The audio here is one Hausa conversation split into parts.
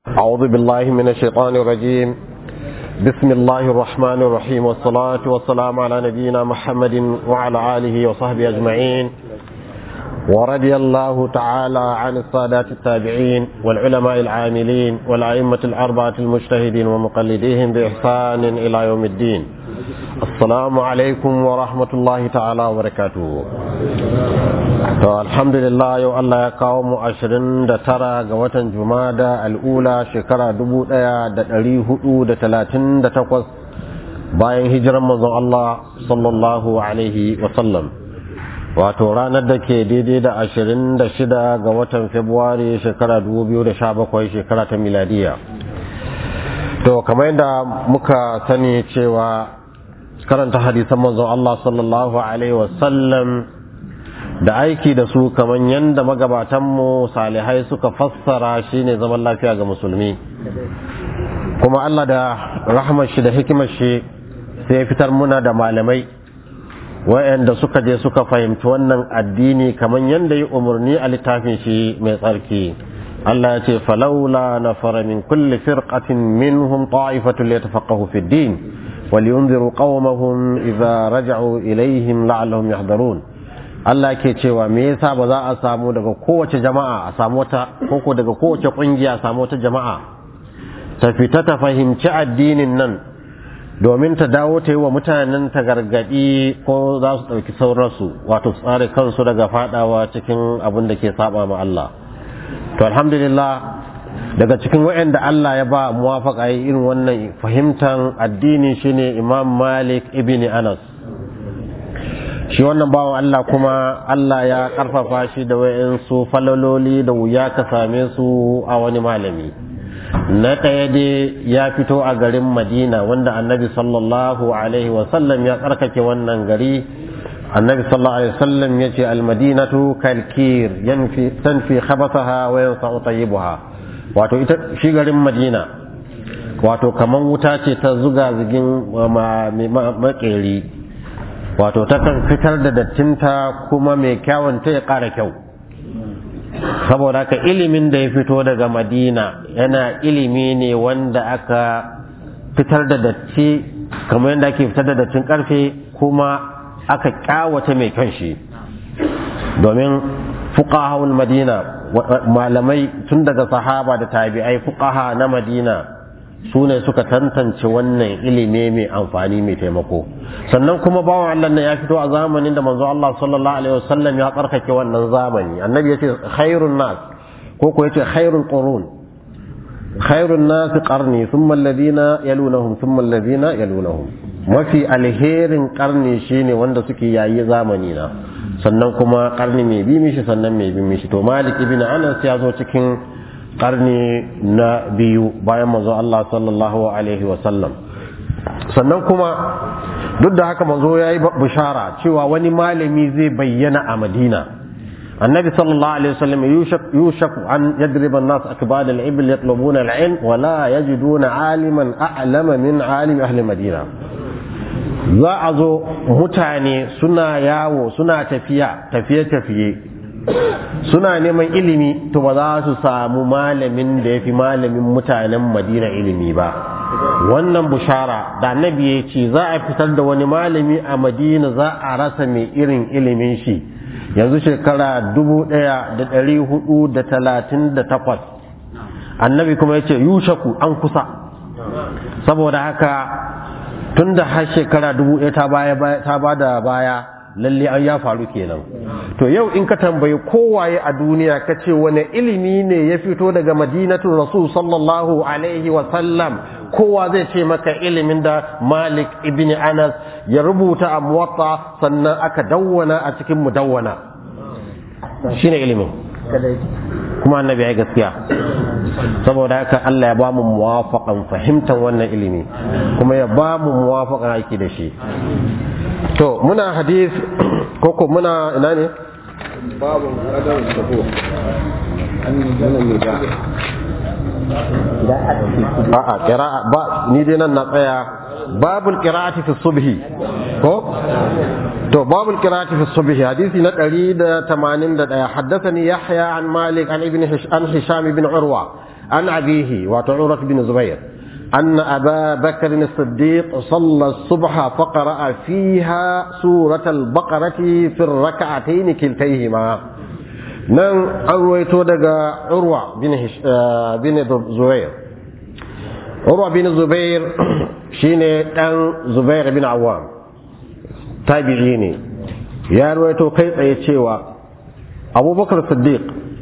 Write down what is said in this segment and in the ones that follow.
أعوذ بالله من الشيطان الرجيم بسم الله الرحمن الرحيم والصلاة والسلام على نبينا محمد وعلى آله وصحبه أجمعين ورضي الله تعالى عن السادات التابعين والعلماء العاملين والأئمة الأربعة المجتهدين ومقلديهم بإحسان إلى يوم الدين السلام عليكم ورحمة الله تعالى وبركاته to alhamdulillah yau Allah ya kawo mu ashirin da tara ga watan jumada al'ula shekara dubu ɗaya da ɗari hudu da talatin da takwas bayan hijiran manzon Allah sallallahu alaihi wasallam wato ranar da ke daidai da ashirin da shida ga watan februari shekara dubu biyu da sha bakwai shekara ta miladiya to kamar yadda muka sani cewa karanta hadisan manzon Allah sallallahu alaihi wasallam da aiki da su kamar yadda magabatanmu salihai suka fassara shine zaman lafiya ga musulmi kuma Allah da rahmar shi da hikimar shi sai ya fitar muna da malamai wayanda suka je suka fahimci wannan addini kamar yadda yi umarni a littafin shi mai tsarki Allah ya ce falaula na fara min kulli firqatin minhum ta'ifatul yatafaqahu fid din ولينذروا قومهم إذا رجعوا إليهم لعلهم يحذرون Allah ke cewa me yasa ba za a samu daga kowace jama'a a samu wata koko daga kowace kungiya a samu wata jama'a ta fita ta fahimci addinin nan domin ta dawo ta yi wa mutanen ta gargadi ko za su ɗauki sauransu wato tsare kansu daga fadawa cikin abin da ke saba ma Allah to alhamdulillah daga cikin waɗanda Allah ya ba muwafaka yi irin wannan fahimtar addini shine Imam Malik ibn Anas shi wannan bawan Allah kuma Allah ya karfafa shi da wayansu falaloli da wuya ka same su a wani malami na ɗaya dai ya fito a garin Madina wanda annabi sallallahu alaihi wasallam ya tsarkake wannan gari annabi sallallahu alaihi wasallam ya ce almadinatu kalkir yanfi tanfi khabathaha wa yansa'u tayyibaha wato ita shi garin Madina wato kaman wuta ce ta zuga zigin makeri wato takan fitar da dattinta kuma mai kyawunta ya ƙara kyau saboda haka ilimin da ya fito daga madina yana ilimi ne wanda aka fitar da datti kamar yadda ake fitar da dattin ƙarfe kuma aka ƙyawata mai kyan shi domin fuqahawul madina malamai tun daga sahaba da tabi'ai fuqaha na madina su ne suka tantance wannan ilimi mai amfani mai taimako sannan kuma bawan Allah ne ya fito a zamanin da manzo Allah sallallahu alaihi wasallam ya tsarkake wannan zamani annabi ya ce khairun nas ko ko yace khairul qurun khairun nas qarni thumma alladhina yalunahum thumma alladhina yalunahum mafi alherin karni shine wanda suke yayi zamani na sannan kuma karni mai bi mishi sannan mai bi mishi to malik ibn anas ya zo cikin karni na biyu bayan manzo Allah sallallahu alaihi wasallam sannan kuma duk da haka manzo ya yi bishara cewa wani malami zai bayyana a madina annabi sallallahu alaihi wasallam yushak an yadriba an-nas akbad al-ibl yatlubuna al-ilm wa la yajiduna aliman a'lama min alim ahli madina za a zo mutane suna yawo suna tafiya tafiye-tafiye suna neman ilimi to ba za su samu malamin da ya fi malamin mutanen madina ilimi ba wannan bushara da annabi ya ce za a fitar da wani malami a madina za a rasa mai irin ilimin shi yanzu shekara dubu ɗaya da ɗari hudu da talatin da takwas annabi kuma ya ce yushaku an kusa saboda haka tun da har shekara dubu ɗaya ta ba da baya lalle an ya faru kenan to yau in ka tambayi kowaye a duniya ka ce wani ilimi ne ya fito daga madinatun rasul sallallahu alaihi sallam kowa zai ce maka ilimin da malik ibn anas ya rubuta a muwatta sannan aka dawwana a cikin mudawwana shine ilimin kuma annabi ya gaskiya saboda haka Allah ya ba mu muwafaqan fahimtar wannan ilimi kuma ya ba mu muwafaqan aiki da shi to muna hadith koko muna ina ne babu kadar sabo an yi ganin da a'a qira'a ba ni dai nan na tsaya babul qira'ati fi subhi ko to babul qira'ati fi subhi hadisi na 181 haddathani yahya an malik an ibn an hisham ibn urwa عن أبيه وعروة بن زبير أن أبا بكر الصديق صلى الصبح فقرأ فيها سورة البقرة في الركعتين كلتيهما نن أرويت دقى عروة بن, هش... آه بن زبير عروة بن زبير شيني أن زبير بن عوام تابعيني يا رويتو كيف يتشيوا أبو بكر الصديق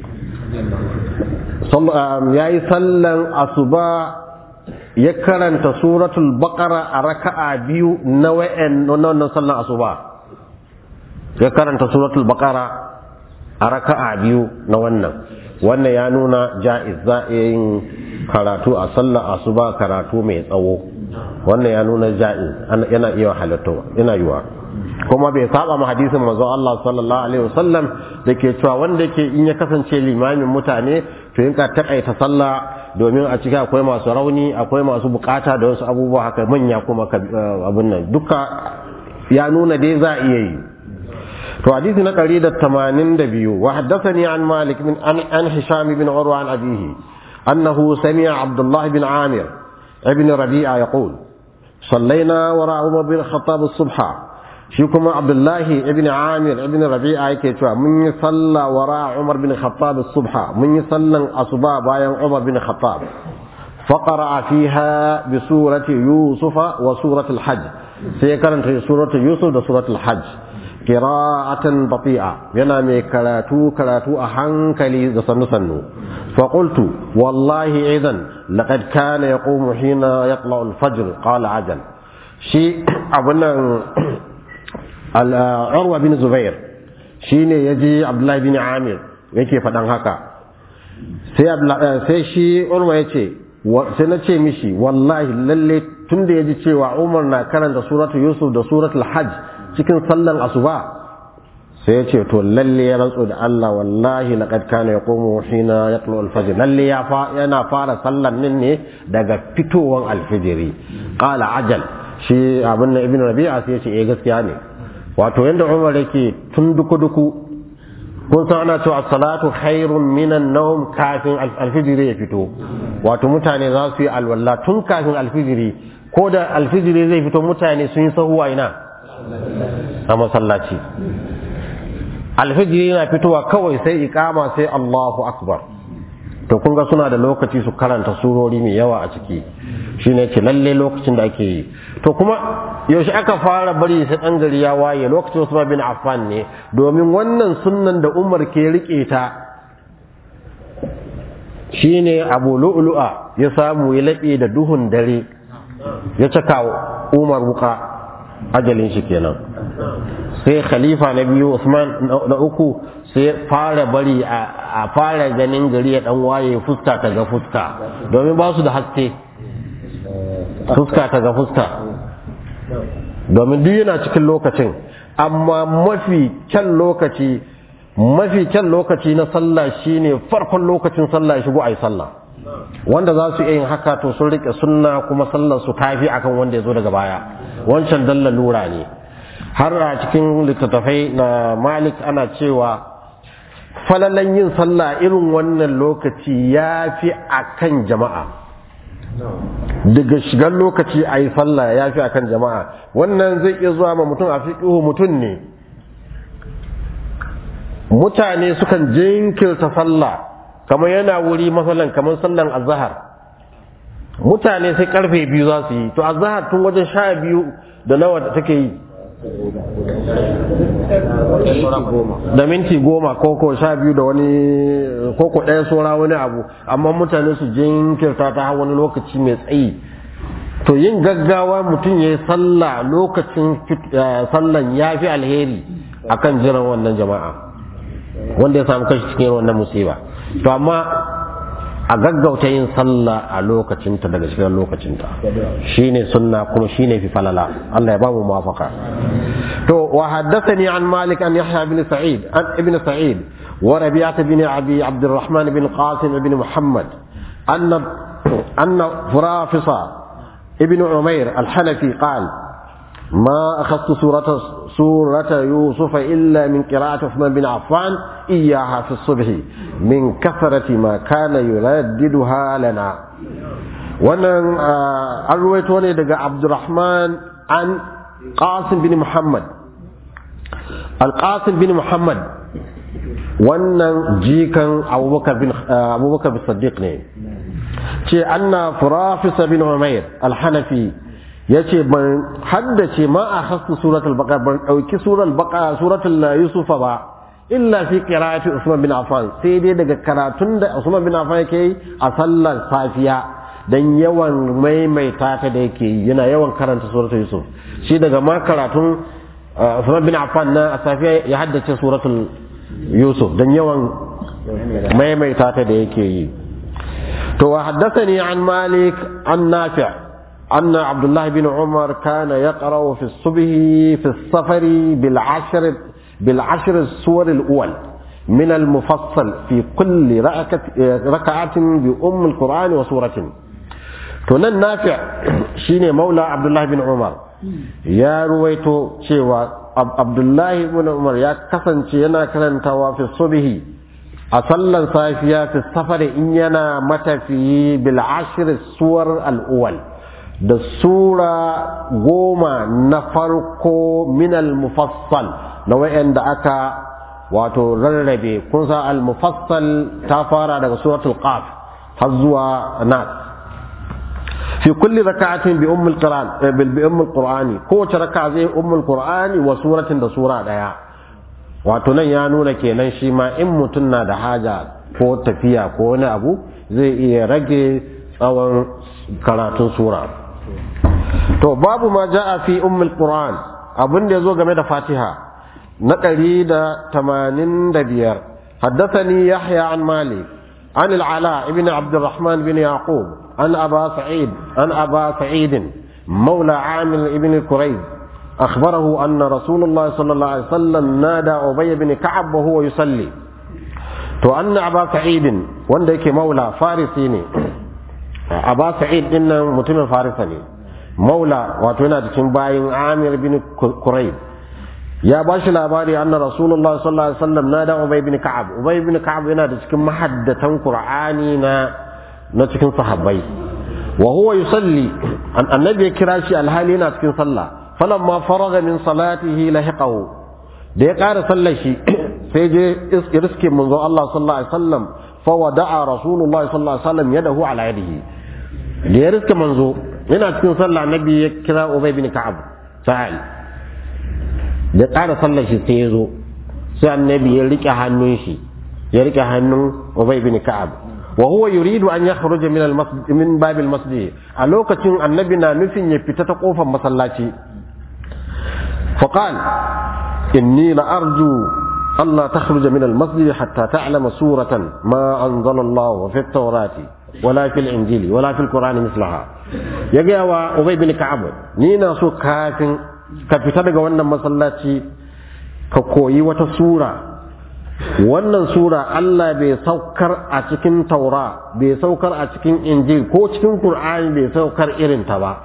ya yi sallan asuba ya karanta suratul baqara a raka'a biyu na wa'en wannan sallan asuba ya karanta suratul baqara a raka'a biyu na wannan wannan ya nuna ja'iz za a yin karatu a sallar asuba karatu mai tsawo wannan ya nuna ja'iz yana iya halatta yana yiwa kuma bai saba ma hadisin manzo Allah sallallahu alaihi wasallam da ke cewa wanda ke in ya kasance limamin mutane to in ka takaita sallah domin a ciki akwai masu rauni akwai masu bukata da wasu abubuwa haka manya kuma abin nan duka ya nuna dai za a iya yi to hadisi na 182 wa haddathani an malik min an, an hisham bin urwa an abihi annahu sami'a abdullah bin amir ibn rabi'a yaqul صلينا وراء عمر بن الخطاب الصبح shi kuma abdullahi ibn amir ibn rabi'a yake cewa mun yi sallah wara umar bin khattab subha mun yi sallan asuba bayan umar bin khattab faqara fiha bi surati yusuf wa surati al-hajj sai karanta surati yusuf da surati al-hajj qira'atan bati'a yana mai karatu karatu a hankali da sannu sannu fa qultu wallahi idan laqad kana yaqumu hina yatla al-fajr qala ajal shi abunan urwa bin zubair shi ne ya ji abdullahi bin amir yake faɗan haka sai shi urwa ya ce sai na ce mishi wallahi lalle tun da ya ji cewa umar na karanta suratu yusuf da suratul hajj cikin sallan asuba sai ya ce to lalle ya rantsu da Allah wallahi laqad kana yaqumu hina yatlu al-fajr lalle ya fa yana fara sallan nan ne daga fitowan alfijiri qala ajal shi abin ibn rabi'a sai ya ce eh gaskiya ne wato yadda umar yake tun duku-duku kun san ana cewa salatu khairun minan nawm kafin alfijiri ya fito wato mutane za su yi alwala tun kafin alfijiri ko da alfijiri zai fito mutane sun yi sahuwa ina a masallaci alfijiri yana fitowa kawai sai ikama sai Allahu akbar to kun ga suna da lokaci su karanta surori mai yawa a ciki shine ce lalle lokacin da ake yi to kuma yaushe aka fara bari sai dan gari ya waye lokacin Usman bin Affan ne domin wannan sunnan da Umar ke rike ta shine Abu Lu'lu'a ya samu ya laɓe da duhun dare ya caka Umar wuka ajalin shi kenan sai khalifa na biyu Usman na uku sai fara bari a fara ganin gari ya dan waye fuska ta ga fuska domin ba su da haske fuska ta ga fuska domin duk yana cikin lokacin amma mafi kyan lokaci mafi kyan lokaci na sallah shine farkon lokacin sallah ya shigo ayi sallah wanda za su iya yin haka to sun rike sunna kuma sallar su tafi akan wanda ya zo daga baya wancan dalla lura ne har a cikin littattafai na malik ana cewa falalan yin sallah irin wannan lokaci ya fi akan jama'a daga shigar lokaci a yi sallah ya fi akan jama'a wannan zai iya zuwa ma mutum a fiƙihu mutum ne mutane sukan jinkirta sallah kamar yana wuri masalan kamar sallan azahar mutane sai karfe biyu za su yi to azahar tun wajen sha biyu da nawa da take yi da minti goma koko sha biyu da wani koko ɗaya saura wani abu amma mutane su jinkirta ta wani lokaci mai tsayi to yin gaggawa mutum ya yi sallah lokacin sallan ya fi alheri akan jiran wannan jama'a wanda ya samu kashi cikin wannan musiba to amma a gaggauta yin sallah a lokacinta daga cikin lokacinta shine sunna kuma shine fi falala Allah ya ba mu mafaka to wa haddathani an malik an yahya bin sa'id an ibn sa'id wa rabi'ah bin abi abdurrahman bin qasim bin muhammad anna anna furafisa ibn umair al-hanafi qala ما أخذت سورة سورة يوسف إلا من قراءة عثمان بن عفان إياها في الصبح من كثرة ما كان يرددها لنا wannan an ruwaito ne daga abdurrahman an qasim bin muhammad al-qasim bin muhammad wannan jikan abubakar bin abubakar bin saddiq ne ce anna furafisa bin umair al-hanafi yace ban haddace ma a hasu suratul baqara ban dauki suratul baqara suratul yusufa ba illa fi qira'ati usman bin affan sai dai daga karatun da usman bin affan yake a sallar safiya dan yawan maimaita ta da yake yana yawan karanta suratul yusuf shi daga ma karatun usman bin affan na a safiya ya haddace suratul yusuf dan yawan maimaita ta da yake yi to wa haddathani an malik an nafi' أن عبد الله بن عمر كان يقرأ في الصبح في السفر بالعشر بالعشر السور الأول من المفصل في كل ركعة بأم القرآن وسورة تنن نافع شيني مولى عبد الله بن عمر يا رويتو شيوا عبد الله بن عمر يا كسن ينا كرنتوا في الصبح أصلا صافيا في السفر إن ينا متى في بالعشر السور الأول da sura goma na farko minal mufassal na wa'anda aka wato rarrabe kun sa al-mufassal ta fara daga suratul qaf har zuwa nas fi kulli raka'atin bi ummul qur'an bi ummul qur'ani kowace raka'a zai ummul qur'ani wa suratin da sura daya wato nan ya nuna kenan shi ma in mutum na da haja ko tafiya ko wani abu zai iya rage tsawon karatun sura to babu ma ja'a fi ummul qur'an abin da yazo game da fatiha na ɗari da tamanin da biyar haddathani yahya an malik an al-ala ibn abdurrahman bin yaqub an aba sa'id an aba sa'id مولى عامر ابن كريب أخبره أن رسول الله صلى الله عليه وسلم نادى أبي بن كعب وهو يصلي تو أن أبا سعيد وندك مولى فارسيني أبا سعيد إن متم فارسني maula wato yana cikin bayin amir bin kurayb ya ba shi labari anna rasulullah sallallahu alaihi wasallam na da ubay bin ka'ab ubay bin ka'ab yana da cikin mahaddatan qur'ani na na cikin sahabbai wa huwa yusalli annabi ya kira shi alhali yana cikin sallah falamma faraga min salatihi lahiqahu da ya ƙara sallar shi sai je riske manzo Allah sallallahu alaihi wasallam fa wada'a rasulullah sallallahu alaihi wasallam yadahu ala yadihi da ya riske manzo yana cikin sallah nabi ya kira ubay bin ka'ab sa'al da tsara sallar shi sai ya zo sai annabi ya rike hannun shi ya rike hannun ubay bin ka'ab wa huwa yuridu an yakhruja min al masjid min bab al masjid a lokacin annabi na nufin ya fita ta kofar masallaci fa qal inni la arju Allah takhruja min al masjid hatta ta'lama suratan ma anzala Allah fi at-taurati wala fil injili wala fil qur'ani mislaha ya gaya wa ubay bin ka'ab ni na so kafin ka fita daga wannan masallaci ka koyi wata sura wannan sura Allah bai saukar a cikin taura bai saukar a cikin injil ko cikin qur'ani bai saukar irin ta ba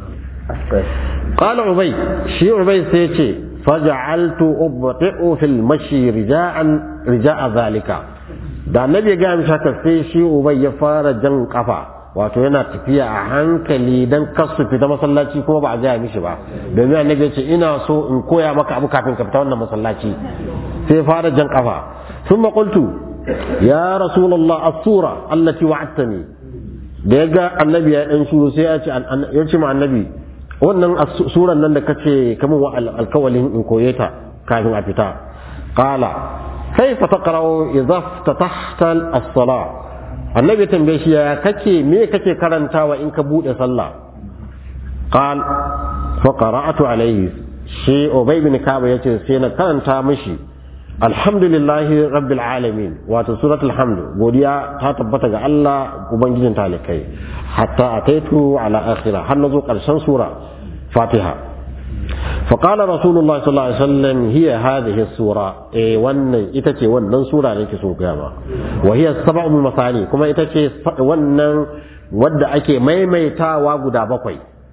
qala ubay shi ubay sai ce faj'altu ubti'u fil mashi rija'an rija'a zalika da annabi ya gaya mishi haka sai shi ubay ya fara jan kafa wato yana tafiya a hankali dan kasu fita masallaci kuma ba a gaya mishi ba domin annabi ya ce ina so in koya maka abu kafin ka fita wannan masallaci sai ya fara jan kafa thumma qultu ya rasulullah as-sura allati wa'adtani da ya ga annabi ya dan shuru sai ya ce ya ce ma annabi wannan suran nan da kace kamun wa alkawalin in koye ta kafin a fita qala كيف تقرأ إذا افتتحت الصلاة النبي تنبيه يا كتي مي كتي كرنتا وإن كبود صلى قال فقرأت عليه شيء أبي بن كعب يتي سينا كرنتا مشي الحمد لله رب العالمين واتو سورة الحمد بوديا تاتبت الله وبنجين تالكي حتى أتيت على آخرة هل نزوق الشن سورة فاتحة فقال رسول الله صلى الله عليه وسلم هي هذه السورة إيه ون إتكي ون سورة لك سوق وهي السبع المثاني كما إتكي ون ود أكي ميميتا وغدا بقوي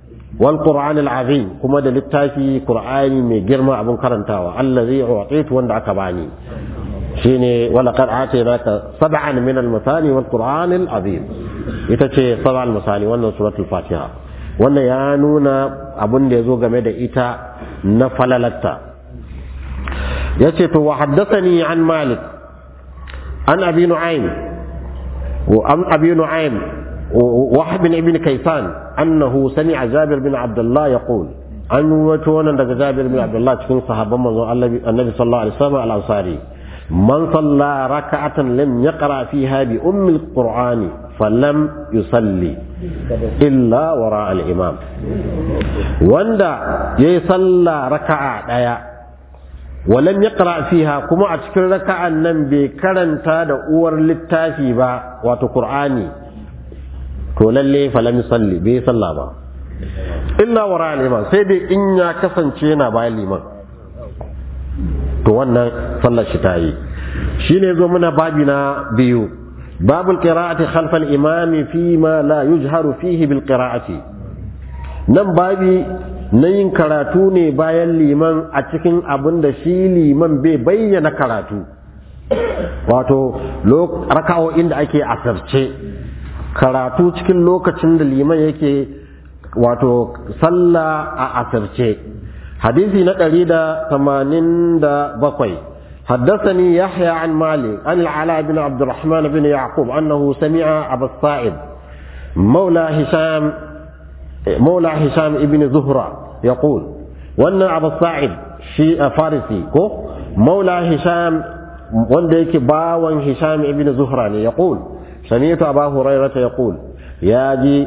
wal qur'an al azim kuma da littafi qur'ani mai girma abin karantawa allazi u'titu wanda aka bani shine wala qad atainaka sab'an min al masani wal qur'an al azim ita ce sab'al masani wannan suratul fatiha wannan ya nuna abin da yazo game da ita na falalatta yace to wa haddathani an malik an abi nu'aym wa an abi nu'aym وحب بن ابن كيسان أنه سمع جابر بن عبد الله يقول أن وتونا daga جابر بن عبد الله cikin sahabban manzon Annabi sallallahu alaihi wasallam al-Ansari man salla raka'atan lam yaqra fiha bi ummi al-Qur'ani falam yusalli illa wara al-imam wanda yayi salla raka'a daya ولم يقرأ فيها كما أتكر ركعة نم بكرن تاد أور للتافي با واتو قرآني to lalle falam salli bai salla ba illa wara liman sai dai in ya kasance yana bayan liman to wannan sallar shi ta yi shine zo muna babi na biyu babul qira'ati khalf al imam fi ma la yujharu fihi bil qira'ati nan babi na yin karatu ne bayan liman a cikin abin da shi liman bai bayyana karatu wato raka'o'in da ake asarce karatu cikin lokacin da liman yake wato sallah a asirce hadisi na ɗari da tamanin da bakwai حدثني يحيى عن مالك عن العلاء بن عبد الرحمن بن يعقوب أنه سمع أبا الصائب مولى هشام مولى هشام ابن زهرة يقول وأن أبا الصائب شيء فارسي كو مولى هشام وندك باوان هشام ابن زهرة يقول سمعت أبا هريرة يقول يا جي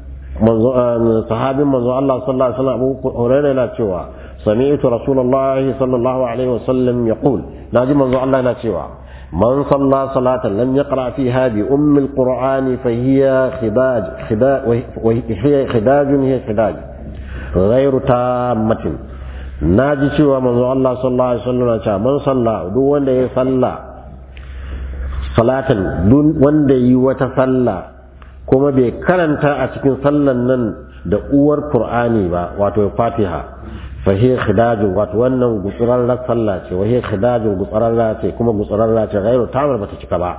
صحابي منذ الله صلى الله عليه وسلم أبو هريرة لا تشوى سمعت رسول الله صلى الله عليه وسلم يقول ناجي منذ الله لا تشوى من صلى صلاة لم يقرأ فيها بأم القرآن فهي خداج خداج وهي خداج هي خداج غير تامة ناجي شوى منذ الله صلى الله عليه وسلم من صلى دون صلى salatan wanda yi wata sallah kuma bai karanta a cikin sallan nan da uwar qur'ani ba wato fatiha fa hiya khidajun wato wannan gutsurarrar sallah ce wa hiya khidajun gutsurarra ce kuma gutsurarra ce gairu tamar bata cika ba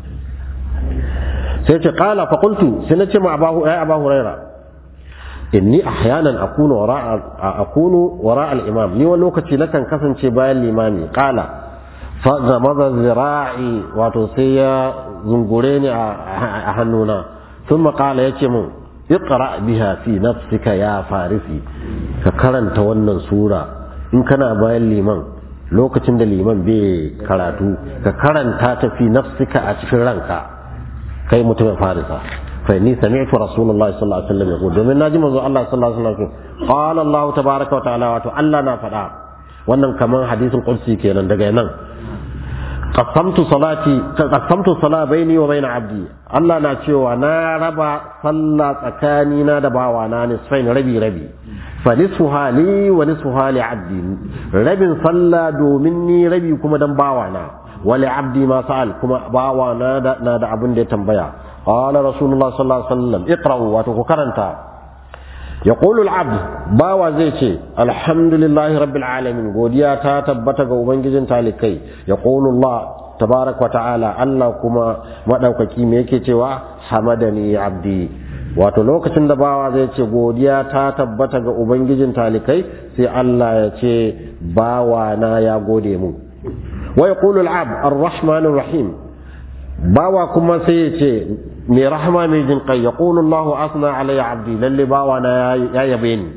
sai ce qala fa qultu sai nace ma abahu ay abahu huraira inni ahyanan akunu wara akunu wara al-imam ni wani lokaci nakan kasance bayan limami qala fazamaza zira'i wato sai ya zungure ni a hannuna sun makala ya ce mun iqra biha fi nafsika ya farisi ka karanta wannan sura in kana bayan liman lokacin da liman bai karatu ka karanta ta fi nafsika a cikin ranka kai mutumin farisa fa ni sami'tu rasulullahi sallallahu alaihi wasallam yaqul domin naji manzo Allah sallallahu alaihi wasallam qala Allah tabaaraka wa ta'ala wato Allah na faɗa wannan kaman hadisin qudsi kenan daga nan qasamtu salati qasamtu sala baini wa baina abdi Allah na cewa na raba sallah tsakani na da bawa na nisfain rabi rabi fa nisfuha li wa nisfuha li abdi rabin sallah domin ni rabi kuma dan bawa na wa li abdi ma sa'al kuma bawa na da na da abin da ya tambaya qala rasulullah sallallahu alaihi wasallam iqra'u wa ku karanta يقول العبد باوا زي ce alhamdulillahi rabbil alamin godiya ta tabbata ga ubangijin talikai yaqulu Allah tabaaraka wa ta'ala Allah kuma madaukaki me yake cewa hamadani abdi wato lokacin da bawa zai ce godiya ta tabbata ga ubangijin talikai sai Allah ya ce bawa na ya gode mu wa yaqulu al-abd ar-rahmanir rahim bawa kuma sai ya ce mai rahama mai jin kai ya ƙulu Allah asna alayya abdi lalle bawa na ya yabe ni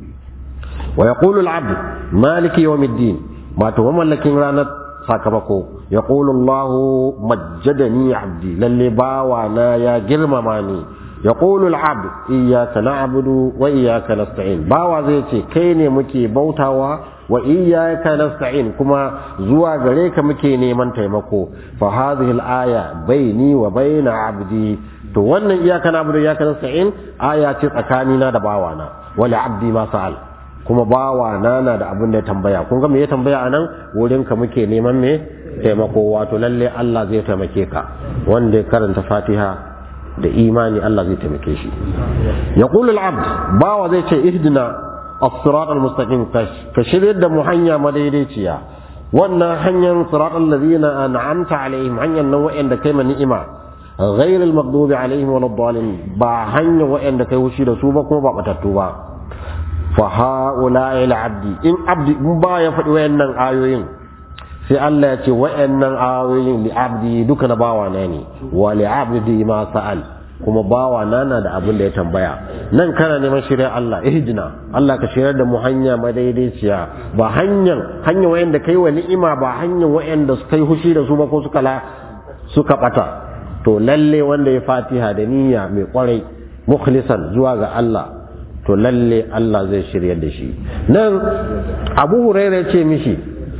wa ya ƙulu al'abdi maliki yau middin wato mamallakin ranar sakamako ya ƙulu Allah majjadani abdi lalle bawa na ya girmama ni ya ƙulu al'abdi iyaka na'budu wa iyaka nasta'in bawa zai ce kai ne muke bautawa wa iyyaka nasta'in kuma zuwa gare ka muke neman taimako fa hadhihi al-aya baini wa baina abdi to wannan iyyaka na'budu wa iyyaka nasta'in aya ce tsakanina da bawana wala abdi ma sa'al kuma bawana na da abin da ya tambaya kun ga me ya tambaya anan wurin ka muke neman me taimako wato lalle Allah zai taimake ka wanda ya karanta Fatiha da imani Allah zai taimake shi yaqulu al-abd bawa zai ce ihdina as-sirat al-mustaqim ka shirye da mu hanya madaidaiciya wannan hanyar sirat allazina an'amta alaihim hanyar nan wa'anda kai ma ni'ima غير المغضوب عليهم ولا الضالين با hanya wa'anda kai wushi da su ba kuma ba batattu ba fa haula ila abdi in abdi in ba ya faɗi wayannan ayoyin sai Allah ya ce wa'annan ayoyin li abdi duka na bawa na ne wa li abdi ma sa'al kuma bawa na na da abin da ya tambaya nan kana neman shirya Allah ihdina Allah ka shirya da mu hanya madaidaiciya ba hanyar hanya wayanda kai wa ni'ima ba hanyar wayanda su kai hushi da su ba ko suka la suka bata to lalle wanda ya fatiha da niyya mai kwarai mukhlisan zuwa ga Allah to lalle Allah zai shirya da shi nan Abu Hurairah ya ce mishi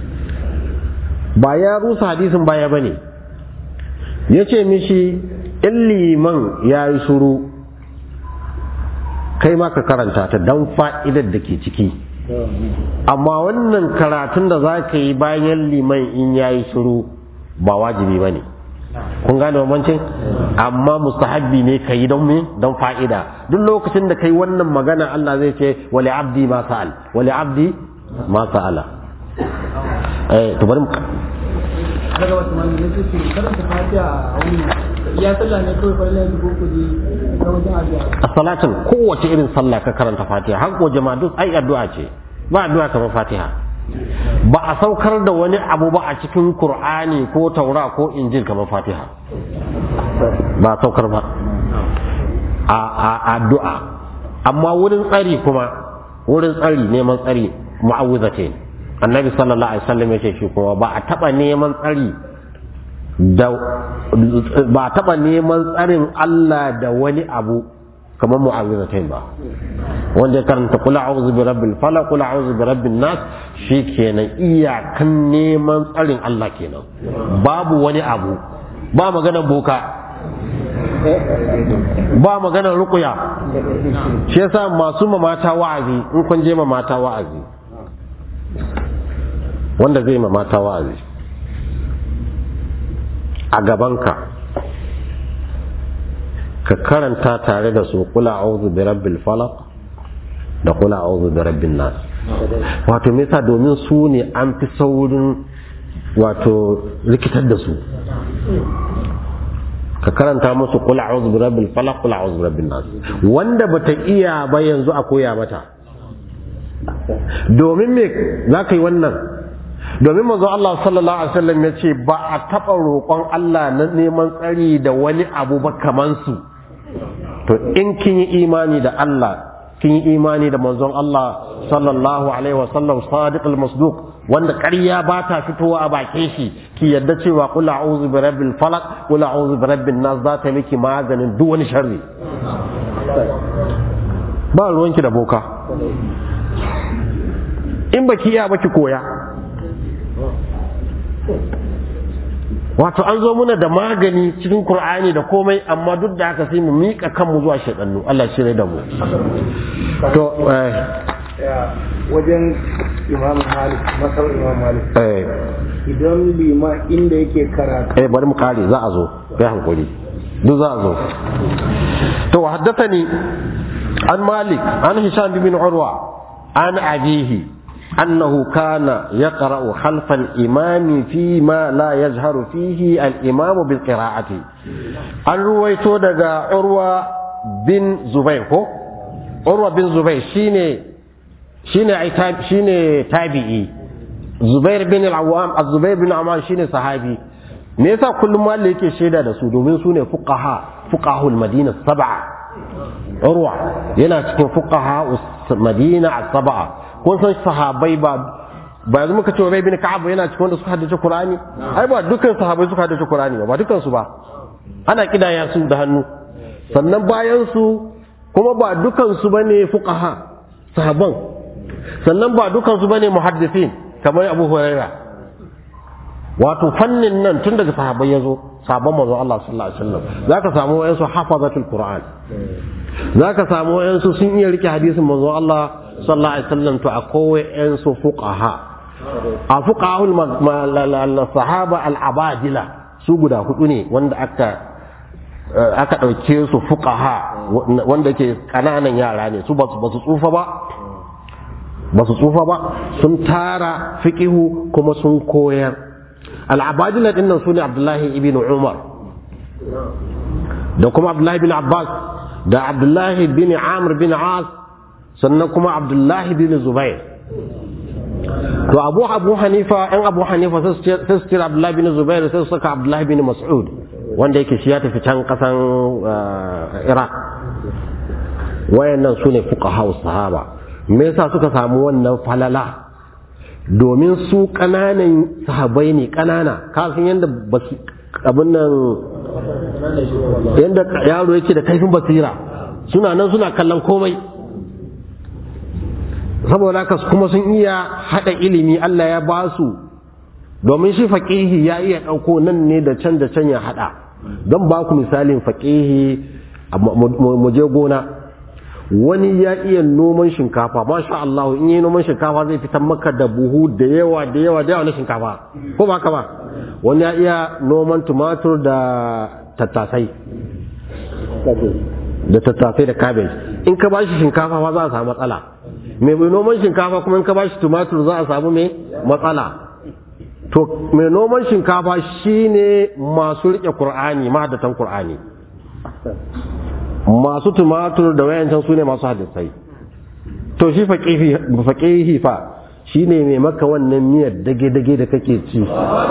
ba ya rusa hadisin baya bane ya ce mishi in liman ya yi shuru kai ma ka karanta ta don fa'idar da ke ciki amma wannan karatun da za ka yi bayan liman in ya yi shuru ba wajibi ba ne kun gane bambancin amma mustahabbi ne ka yi don me don fa'ida duk lokacin da kai wannan magana Allah zai ce wali abdi ma sa'al wali abdi ma sa'ala eh to bari daga wasu mani ne su ce karanta fatiha a wani ya sallah ne kawai farilla ya ko kuje na wajen addu'a a salatin kowace irin sallah ka karanta fatiha har ko jama'a duk ai addu'a ce ba addu'a kamar fatiha ba a saukar da wani abu ba a cikin qur'ani ko taura ko injil kamar fatiha ba a saukar ba a a addu'a amma wurin tsari kuma wurin tsari neman tsari mu'awwizatain annabi sallallahu alaihi wasallam yace shi kuma ba a taba neman tsari da ba a taba neman tsarin Allah da wani abu kamar mu'awizatain ba wanda ya karanta kula a'udhu bi rabbil falaq kula a'udhu bi rabbin nas shikenan iyakan neman tsarin Allah kenan babu wani abu ba maganar boka ba maganar ruqya shi yasa masu mamata wa'azi in kun je mamata wa'azi wanda zai mamata wa'azi a gabanka ka karanta tare da su kula a'udhu bi rabbil falaq da kula a'udhu bi rabbin nas wato me yasa domin su ne an fi saurin wato rikitar da su ka karanta musu kula a'udhu bi rabbil falaq kula a'udhu bi rabbin nas wanda bata iya ba yanzu a koya mata domin me za ka yi wannan domin manzo Allah sallallahu alaihi wasallam ya ce ba a taɓa roƙon Allah na neman tsari da wani abu ba kaman su to in kin yi imani da Allah kin yi imani da manzon Allah sallallahu alaihi wasallam sadiq al-masduq wanda ƙarya ba ta fitowa a bakin shi ki yadda cewa qul a'udhu bi rabbil falaq qul a'udhu bi rabbin nas za ta miki maganin duk wani sharri ba ruwanki da boka in baki iya baki koya wato an zo muna da magani cikin Kur'ani da komai amma duk da haka sai mu miƙa kanmu zuwa shaɗannu Allah shirya da mu to wajen imam malik masar imam malik eh idan lima inda yake karatu eh bari mu kare za a zo kai hankuri duk za a zo to haddathani an malik an hisham bin urwa an abihi أنه كان يقرأ خلف الإمام فيما لا يجهر فيه الإمام بالقراءة أن رويتو دقا عروة بن زبير هو عروة بن زبير شيني شيني عتاب شيني تابعي زبير بن العوام الزبير بن عمان شيني صحابي me yasa kullum ma yake shaida da su domin su ne fuqaha fuqahul madina sab'a urwa yana cikin fuqaha madina sab'a kun san sahabai ba ba yanzu muka ce Ubay bin Ka'ab yana cikin wanda suka haddace Qur'ani ai ba dukkan sahabai suka haddace Qur'ani ba ba dukkan su ba ana kidaya su da hannu sannan bayan su kuma ba dukkan su bane fuqaha sahaban sannan ba dukkan su bane muhaddisin kamar Abu Huraira wato fannin nan tun daga sahabai yazo sabon manzo Allah sallallahu alaihi wasallam zaka samu wayansu hafazatul Qur'an zaka samu wayansu sun iya rike hadisin manzo Allah sallallahu alaihi wasallam to akwai yan su fuqaha a fuqahul sahaba al abadila su guda hudu ne wanda aka aka ɗauke su fuqaha wanda ke ƙananan yara ne su ba su tsufa ba ba su tsufa ba sun tara fiqihu kuma sun koyar al'abadila din nan su ne abdullahi ibn umar da kuma abdullahi bin abbas da abdullahi bin amr bin as sannan kuma abdullahi bin zubair to abu abu hanifa yan abu hanifa sai su kira abdullahi bin zubair sai su saka abdullahi bin mas'ud wanda yake shi ya tafi can kasan iraq wayannan su ne fuqaha sahaba me yasa suka samu wannan falala domin su ƙananan sahabai ne ƙanana kasan yadda abin nan yadda yaro yake da kaifin basira suna nan suna kallon komai saboda haka kuma sun iya haɗa ilimi Allah ya ba su domin shi faƙihi ya iya ɗauko nan ne da can da can ya haɗa don ba ku misalin faƙihi mu je gona wani ya iya noman shinkafa masha Allah in yi noman shinkafa zai fitar maka da buhu da yawa da yawa da yawa na shinkafa ko ba ka ba wani ya iya noman tumatur da tattasai da tattasai da cabbage in ka bashi shinkafa ba za a samu matsala mai noman shinkafa kuma in ka bashi tumatur za a samu mai matsala to mai noman shinkafa shine masu rike qur'ani mahaddatan qur'ani masu tumatur da wayancan su ne masu hadisai to shi faƙihi fa shi ne mai maka wannan miyar dage-dage da kake ci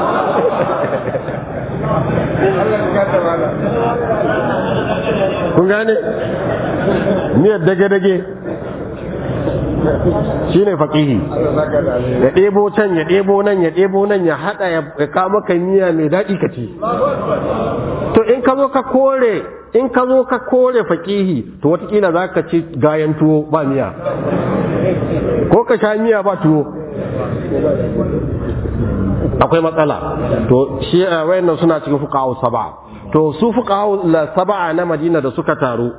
kun gane miyar dage-dage shi ne faƙihi ya ɗebo can ya ɗebo nan ya ɗebo nan ya haɗa ya kama ka miya mai daɗi ka ci to in ka zo ka kore in ka zo ka kore faƙihi to watakila za ka ci gayan tuwo ba miya ko ka sha miya ba tuwo akwai matsala to shi wayannan suna cikin fuqaha saba to su fuqaha saba na Madina da suka taru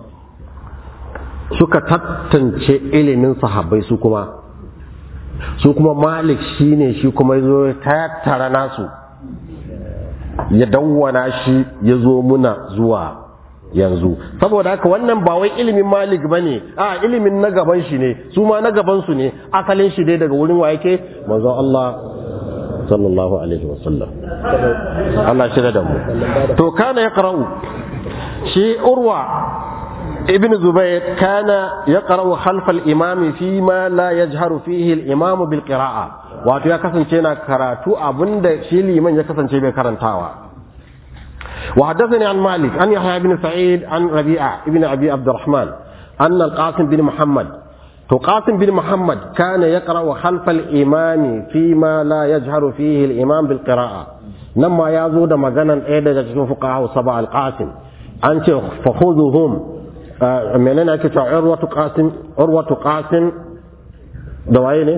suka tattance ilimin sahabbai su kuma su kuma Malik shine shi kuma yazo tattara nasu ya dawwana shi ya zo muna zuwa yanzu saboda haka wannan ba wai ilimin malik ba ne a ilimin na gaban shi ne su ma na gaban su ne asalin shi dai daga wurin wa yake manzo Allah sallallahu alaihi wasallam Allah shi da mu to kana yaqra'u shi urwa ibn zubair kana yaqra'u khalfa al-imam fi ma la yajharu fihi al-imam bil qira'a wato ya kasance na karatu abinda shi liman ya kasance bai karantawa وحدثني عن مالك عن يحيى بن سعيد عن ربيعة بن أبي عبد الرحمن أن القاسم بن محمد قاسم بن محمد كان يقرأ خلف الإمام فيما لا يجهر فيه الإمام بالقراءة لما يزود مجانا إيدا جتكون فقهاء سبع القاسم أنت فخذهم من أنا كتا عروة قاسم عروة قاسم دوايني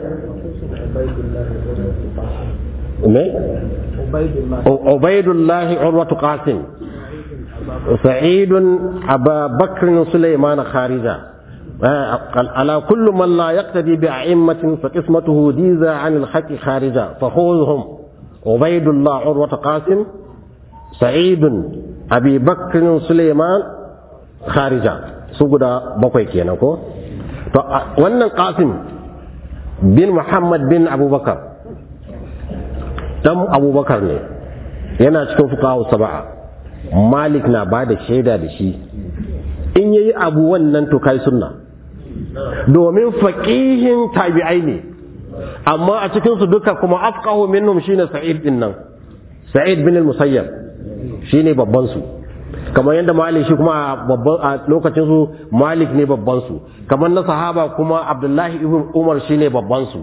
عبيد الله عروة قاسم سعيد أبا بكر سليمان خارجة على كل من لا يقتدي بأئمة فقسمته ديزا عن الحق خارجة فخذهم عبيد الله عروة قاسم سعيد أبي بكر سليمان خارجة سجد بقوي كينكو wannan qasim bin muhammad bin abubakar dan abubakar ne yana cikin fukahu saba'a malik na ba da shaida da shi in yayi abu wannan to kai sunna domin faqihin tabi'ai ne amma a cikin su duka kuma afqahu minhum shine sa'id din nan sa'id bin al-musayyab shine babban su kamar yadda malik shi kuma babban a lokacin su malik ne babban su kamar na sahaba kuma abdullahi ibn umar shine babban su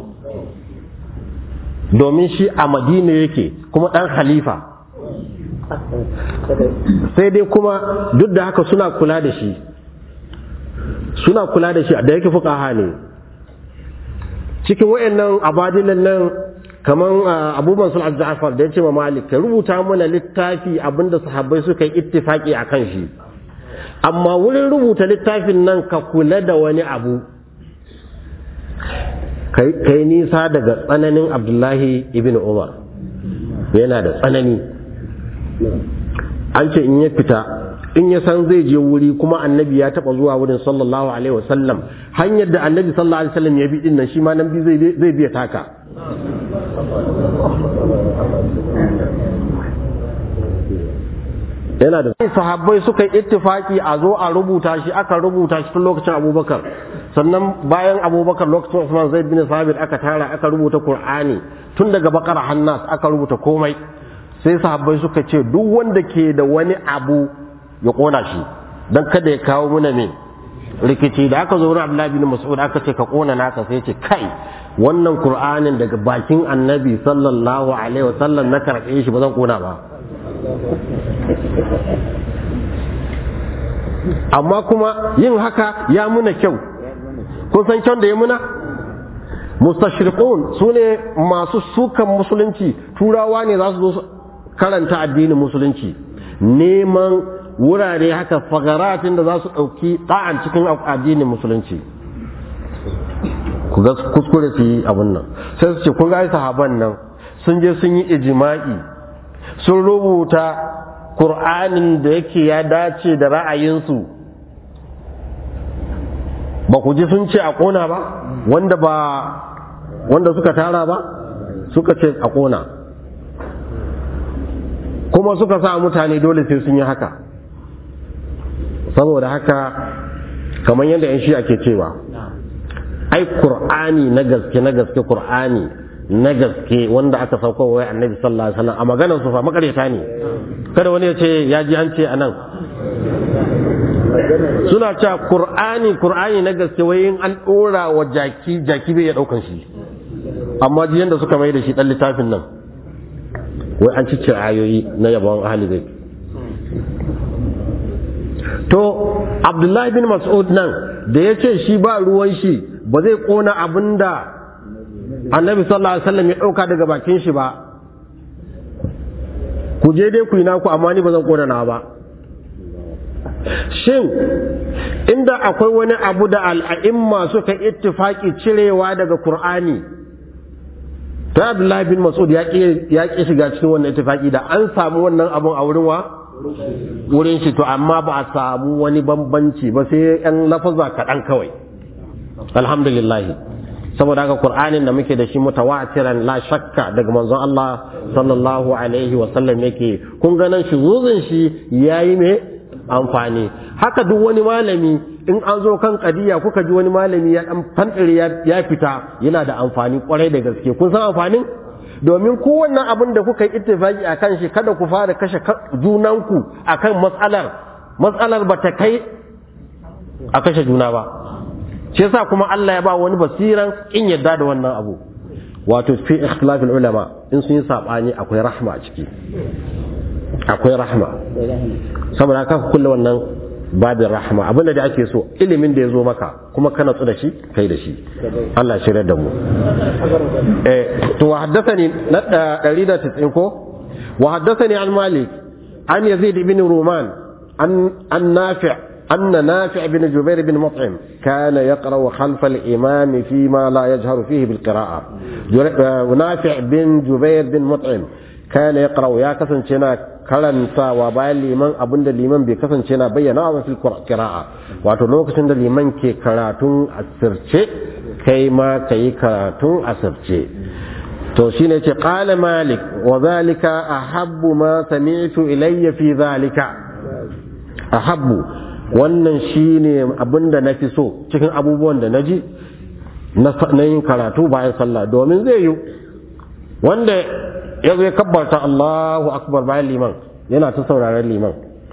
domin shi a madina yake kuma dan khalifa sai dai kuma duk da haka suna kula da shi suna kula da shi da yake fuqaha ne cikin wayannan abadilan nan kaman Abu Mansur al-Ja'far da yace ma Malik ka rubuta mana littafi abinda sahabbai suka yi ittifaki akan shi amma wurin rubuta littafin nan ka kula da wani abu kai nisa daga tsananin Abdullahi ibn Umar yana da tsanani an ce in ya fita in ya san zai je wuri kuma annabi ya taba zuwa wurin sallallahu alaihi wasallam hanyar da annabi sallallahu alaihi wasallam ya bi din nan shi ma nan bi zai zai biya taka yana da sahabbai suka yi ittifaki a zo a rubuta shi aka rubuta shi tun lokacin abubakar sannan bayan abubakar lokacin usman zaid bin sabit aka tara aka rubuta qur'ani tun daga bakara hannas aka rubuta komai sai sahabbai suka ce duk wanda ke da wani abu ya kona shi dan kada ya kawo muna me rikici da aka zo wurin abdullahi bin mas'ud aka ce ka kona naka sai ce kai wannan qur'anin daga bakin annabi sallallahu alaihi wasallam na karɓe shi ba zan kona ba amma kuma yin haka ya muna kyau kun san kyan da ya muna mustashriqun su ne masu sukan musulunci turawa ne za su zo karanta addinin musulunci neman wurare haka fagaratin da za su ɗauki ɗa'an cikin addinin musulunci ku ga kuskure su yi abin nan sai su ce kun ga sahaban nan sun je sun yi ijima'i sun rubuta Kur'anin da yake ya dace da ra'ayinsu ba ku ji sun ce a ƙona ba wanda ba wanda suka tara ba suka ce a ƙona kuma suka sa mutane dole sai sun yi haka saboda haka kamar yadda 'yan shi ake cewa ai Kur'ani na gaske na gaske Kur'ani na gaske wanda aka sauko wa annabi sallallahu alaihi wasallam a maganar su fa makareta ne kada wani ya ce ya ji an ce anan suna cewa qur'ani qur'ani na gaske wai in an dora wa jaki jaki bai ya daukan shi amma ji yanda suka mai da shi dan littafin nan wai an cice ayoyi na yabon ahli zai to abdullahi bin mas'ud nan da ya ce shi ba ruwan shi ba zai kona abinda annabi sallallahu alaihi wasallam ya dauka daga bakin shi ba ku je dai ku yi naku amma ni ba zan kona na ba shin inda akwai wani abu da al'a'imma suka ittifaki cirewa daga qur'ani ta abdullahi bin mas'ud ya ƙi shiga cikin wannan ittifaki da an samu wannan abun a wurin wa wurin shi to amma ba a samu wani bambanci ba sai yan lafaza kaɗan kawai alhamdulillah saboda haka qur'anin da muke da shi mutawatiran la shakka daga manzon Allah sallallahu alaihi wa sallam yake kun ga nan shuzuzin shi yayi me amfani haka duk wani malami in an zo kan kadiya kuka ji wani malami ya dan fandire ya fita yana da amfani kwarai da gaske kun san amfanin domin kowannan abin da kuka yi ittifaki akan shi kada ku fara kashe junanku akan matsalar matsalar ba ta kai a kashe juna ba shi yasa kuma Allah ya ba wani basiran in yadda da wannan abu wato fi ikhtilafil ulama in sun yi sabani akwai rahma a ciki akwai rahma saboda haka ku kulle wannan babin rahma abinda da ake so ilimin da ya zo maka kuma kana tsu da shi kai da shi Allah shirya da mu eh to wa haddathani na 190 ko wa haddathani an malik an yazid ibn ruman an an nafi' أن نافع بن جبير بن مطعم كان يقرأ خلف الإمام فيما لا يجهر فيه بالقراءة نافع بن جبير بن مطعم كان يقرأ يا كسن شنا karanta wa bayan liman abinda liman bai kasance na bayyana wa fil qira'a wato lokacin da liman ke karatun asirce kai ma kai karatun asirce to shine ce qala malik wa zalika ahabbu ma sami'tu ilayya fi zalika ahabbu wannan shine abinda na fi so cikin abubuwan da na ji na yin karatu bayan sallah domin zai yi wanda ya zai kabbarta Allahu akbar bayan liman yana ta sauraren liman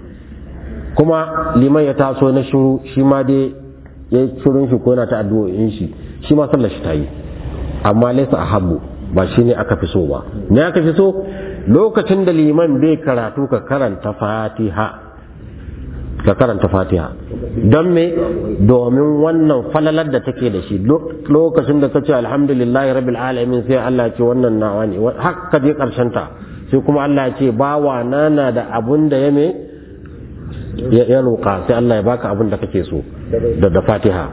kuma liman ya taso na shiru shi ma dai ya yi shirin shi ko yana ta addu'o'in shi shi ma sallar shi ta yi amma laisa ahabbu ba shi ne aka fi so ba me aka fi so lokacin da liman bai karatu ka karanta fatiha ka karanta fatiha don me domin wannan falalar da take da shi lokacin da ka ce alhamdulillahi rabbil alamin sai Allah ce wannan nawa ne haka je karshen ta sai kuma Allah ce bawa nana da abun da ya me ya roƙa sai Allah ya baka abun da kake so da da fatiha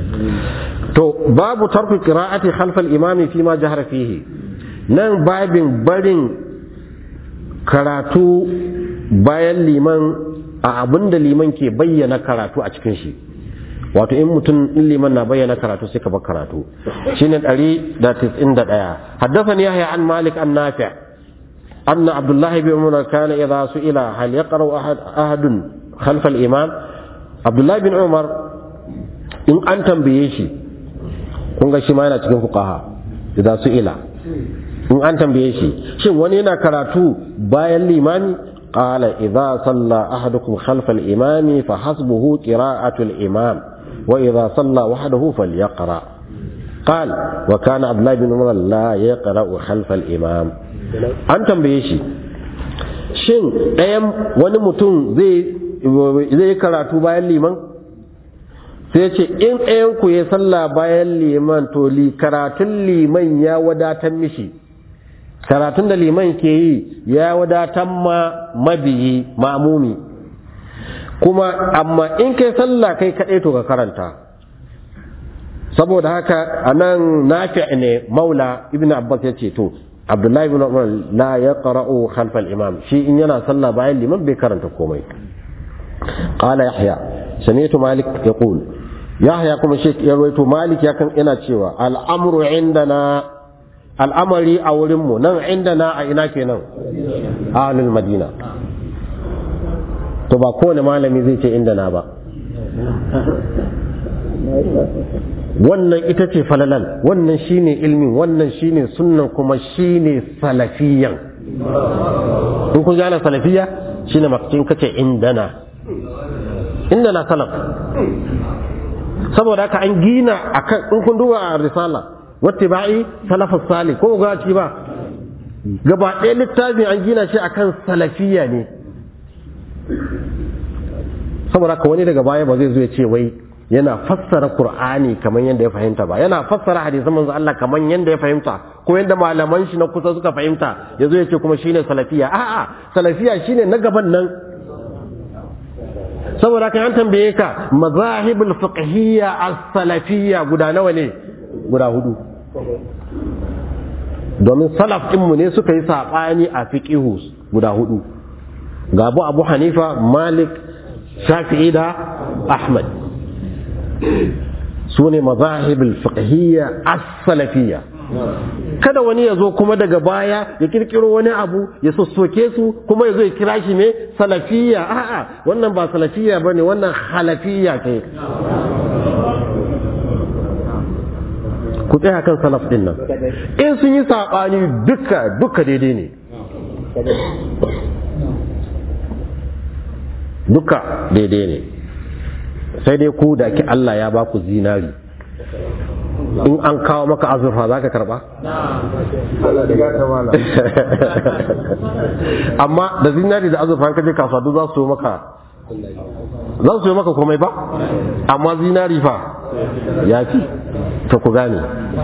to babu tarku qira'ati khalfa al-imami fi ma jahara fihi nan babin barin karatu bayan liman a abin da liman ke bayyana karatu a cikin shi wato in mutum in liman na bayyana karatu sai ka bar karatu shine 191 haddathani yahya an malik an nafi' anna abdullah ibn umar kana idha su'ila hal yaqra'u ahad ahadun khalf al-imam abdullah ibn umar in an tambaye shi kun ga shi ma yana cikin fuqaha idza su'ila in an tambaye shi shin wani yana karatu bayan limami qala idza salla ahadukum khalfa al-imami fa hasbuhu qira'atu al-imam wa idza salla wahdahu falyaqra قال وكان عبد الله بن عمر لا يقرأ خلف الإمام an tambaye shi shin ɗayan wani mutum zai karatu bayan liman sai ce in ɗayan ku ya sallah bayan liman to li karatun liman ya wadatar mishi karatun da liman ke yi ya wadatar ma mabiyi mamumi kuma amma in kai sallah kai kaɗai to ka karanta saboda haka a nan nafi ne maula ibn abbas ya ce to abdullahi ibn umar la ya qara'u khalfal imam shi in yana sallah bayan liman bai karanta komai qala yahya sami'tu malik yaqul yahya kuma shi ya rawaito malik ya kan ina cewa al'amru indana al'amari a wurin mu nan indana a ina kenan ahlul madina to ba kowane malami zai ce indana ba wannan ita ce falalan wannan shine ilmin wannan shine sunnan kuma shine salafiyan in kun gane salafiya shine makcin kace indana indana salaf saboda haka an gina akan in kun duba a risala wattiba'i salafus salih ko ga ci ba gaba ɗaya littafin an gina shi akan salafiya ne saboda haka wani daga baya ba zai zo ya ce wai yana fassara Qur'ani kamar yadda ya fahimta ba yana fassara hadisan manzo Allah kamar yadda ya fahimta ko yadda malaman shi na kusa suka fahimta yazo ya ce kuma shine salafiya a'a salafiya shine na gaban nan saboda kan an tambaye ka mazahibul fiqhiyya as-salafiyya guda nawa ne guda hudu domin salaf mu ne suka yi sabani a fiqihu guda hudu ga Abu Abu Hanifa Malik Shafi'i da Ahmad su ne mazahibul fiqhiyya as-salafiyya kada wani ya zo kuma daga baya ya kirkiro wani abu ya sossoke su kuma ya zo ya kira shi ne salafiyya a'a wannan ba salafiyya bane wannan halafiyya ce ku tsaya kan salaf din nan in sun yi sabani duka duka daidai ne duka daidai ne sai dai ku da ki Allah ya ba ku zinari in an kawo maka azurfa za ka karba? amma da zinari da azurfa ka je kasuwa duk za su maka za su yi maka komai ba amma zinari fa ya fi ta ku gane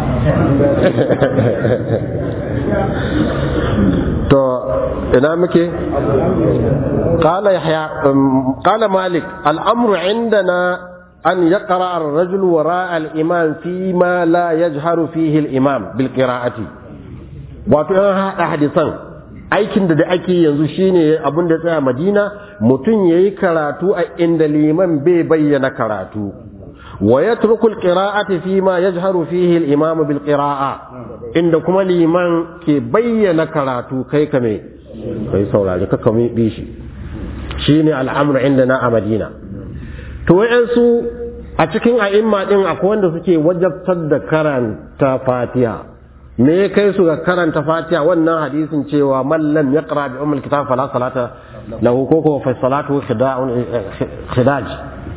to ina muke قال يحيى قال مالك الأمر عندنا أن يقرأ الرجل وراء الإمام فيما لا يجهر فيه الإمام بالقراءة wato yan haɗa hadisan aikin da da ake yanzu shine abin da tsaya madina mutum ya yi karatu a inda liman bai bayyana karatu wa ya turkul qira'ati fi ma yajharu fihi al-imam bil qira'a inda kuma liman ke bayyana karatu kai kame kai saurari ka kame bi shi shine al'amru indana a madina to wayansu a cikin a'imma din akwai wanda suke wajabtar da karanta fatiha me ya kai su ga karanta fatiha wannan hadisin cewa man lam yaqra bi ummul kitab fala salata lahu ko ko fa salatu khidaj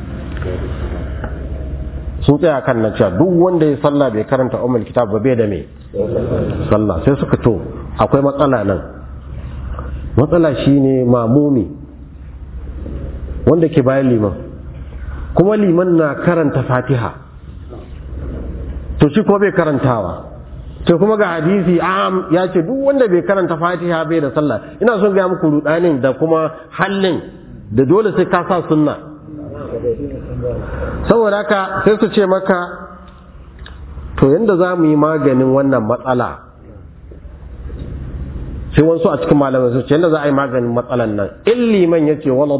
sun tsaya kan nan cewa duk wanda ya sallah bai karanta ummul kitab ba bai da me sallah sai suka to akwai matsala nan matsala shine mamumi wanda ke bayan liman kuma liman na karanta fatiha to shi ko bai karantawa to kuma ga hadisi am ya ce duk wanda bai karanta fatiha bai da sallah ina son ga muku rudanin da kuma hallin da dole sai ka sa sunna saboda haka sai su ce maka to yanda za mu yi maganin wannan matsala sai wasu a cikin malamai su ce yadda za a yi maganin matsalan nan in liman ya ce wala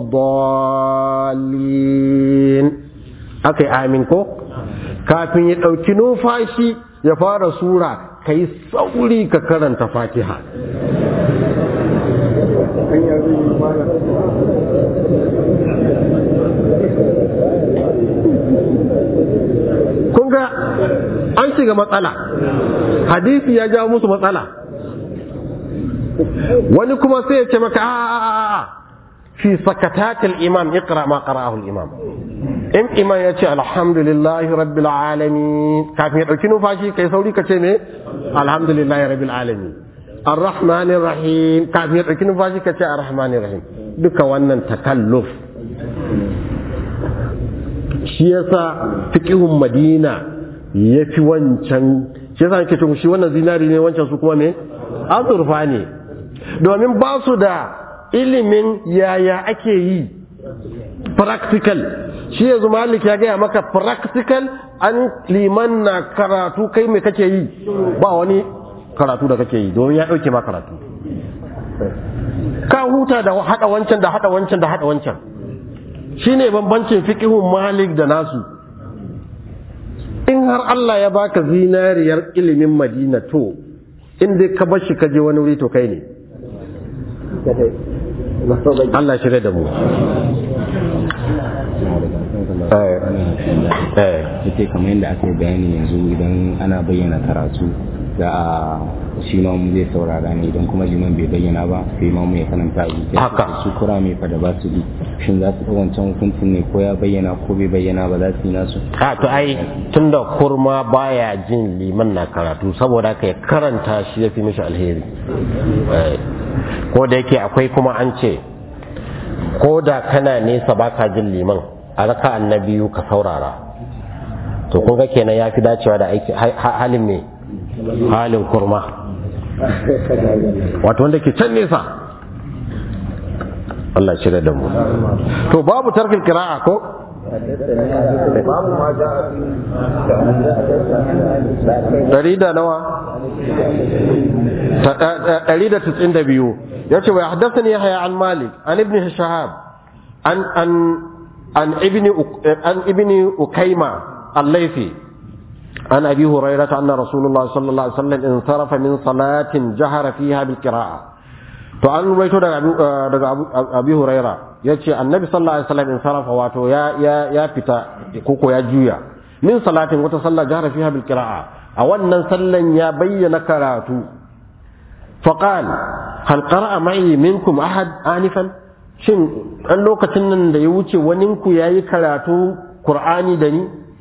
dalin aka yi amin ko kafin ya ɗauki numfashi ya fara sura ka yi sauri ka karanta fatiha kun ga an shiga matsala hadisi ya jawo musu matsala wani kuma sai ya ce maka a fi sakatatil imam iqra ma qara'ahu al-imam in imam ya ce alhamdulillahi rabbil alamin kafin ya dauki numfashi kai sauri ka ce me alhamdulillahi rabbil alamin arrahmanir rahim kafin ya dauki numfashi ka ce arrahmanir rahim duka wannan takalluf shi yasa fiqhun madina yafi wancan shi yasa nake cewa shi wannan zinari ne wancan su kuma me azurfa ne domin ba su da ilimin yaya ake yi practical shi yanzu malik ya gaya maka practical an liman na karatu kai mai kake yi ba wani karatu da kake yi domin ya ɗauke ma karatu ka huta da haɗa wancan da haɗa wancan da haɗa wancan shine bambancin fiqhun malik da nasu in har Allah ya baka zinariyar ilimin madina to in dai ka bar shi ka je wani wuri to kai ne Allah shirya da mu ita kamar yadda aka yi bayani yanzu idan ana bayyana karatu za a shi ma mu zai saurara ne idan kuma liman bai bayyana ba sai ma mu ya karanta a zuciya Haka. su kura mai fa da ba su bi shin za su ɗau wancan hukuncin ne ko ya bayyana ko bai bayyana ba za su yi nasu a to ai tunda kurma baya jin liman na karatu saboda ka karanta shi ya fi mishi alheri Eh, ko da yake akwai kuma an ce ko da kana nesa baka jin liman a raka annabiyu ka saurara to kun ga kenan ya fi dacewa da aiki ha- ha- halin me halin kurma wato wanda ke can nesa Allah shirya da mu to babu tarkil kira'a ko ɗari da nawa Ta- ɗa- ɗa- ɗari da tutsin da biyu ya ce wa ya haddasa ne haya an malik an ibn shahab an an an ibni Uk- an ibni ukaima al-laifi عن أبي هريرة أن رسول الله صلى الله عليه وسلم انصرف من صلاة جهر فيها بالقراءة to an ruwaito daga abu daga abu abi huraira yace annabi sallallahu alaihi wasallam in sarafa wato ya ya ya fita koko ya juya min salatin wata sallah jahara fiha bil qira'a a wannan sallan ya bayyana karatu faqal hal qara'a ma'i minkum ahad anifan shin an lokacin nan da ya wuce waninku yayi karatu qur'ani da ni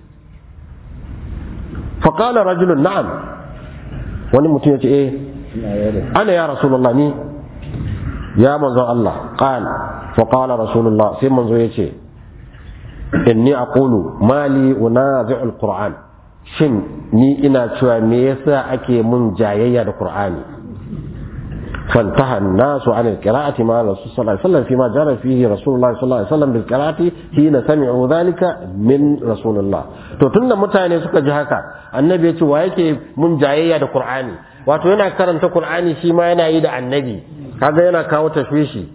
faqala rajulun na'am wani mutum yace eh ana ya rasulullah ni ya manzo Allah qal fa qala rasulullah sai manzo yace inni aqulu mali unazi'u alquran shin ni ina cewa me yasa ake mun jayayya da qur'ani فانتهى الناس عن القراءة مع الرسول صلى الله عليه وسلم فيما جرى فيه رسول الله صلى الله عليه وسلم بالقراءة حين سمعوا ذلك من رسول الله to tunda mutane suka ji haka annabi ya ce wa yake mun jayayya da qur'ani wato yana karanta qur'ani shi ma yana yi da annabi kaga yana kawo tashwishi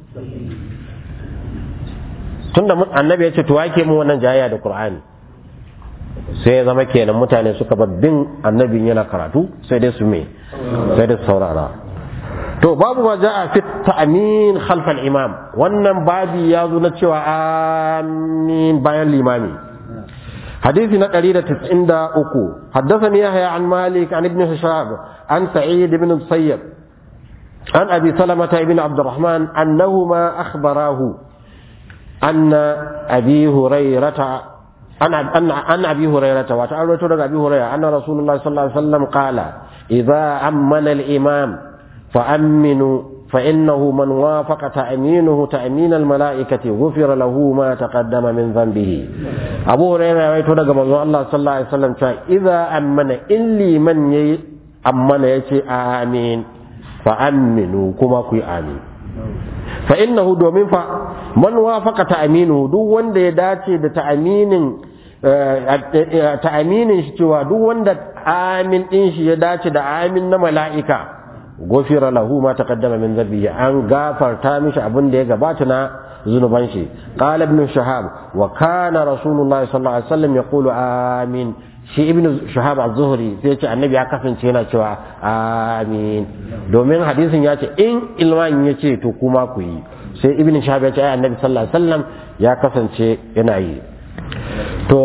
tunda mun- annabi ya ce to wa yake mun wannan jayayya da qur'ani sai ya zama kenan mutane suka bar bin annabin yana karatu sai dai su me sai dai su saurara to babu ma ja'a fi ta'min khalf al-imam wannan babi ya zo na cewa amin bayan limami hadisi na 193 haddathani yahya an malik an ibn hishab an sa'id ibn musayyib an abi salamah ibn abd الرحمن انهما اخبراه ان ابي هريره أن أن أن أبي هريرة وتعالى أبي هريرة أن رسول الله صلى الله عليه وسلم قال إذا أمن الإمام فأمنوا فإنه من وافق تأمينه تأمين الملائكة غفر له ما تقدم من ذنبه أبو هريرة يقول لك الله صلى الله عليه وسلم إذا أمن إلي من ي أمن يتي آمين فأمنوا كما كي آمين فإنه دومين فمن وافق تأمينه دو وند يداتي تأمين ta'aminin shi cewa duk wanda amin din shi ya dace da amin na mala'ika gofira lahu ma taqaddama min dhanbihi an gafarta mishi abin da ya gabata na zunuban shi qala ibn shahab wa kana rasulullahi sallallahu alaihi wasallam yaqulu amin shi ibn shahab az-zuhri sai ce annabi ya kasance yana cewa amin domin hadisin ya ce in ilman ya ce to kuma ku yi sai ibn shahab ya ce ai annabi sallallahu alaihi wasallam ya kasance yana yi to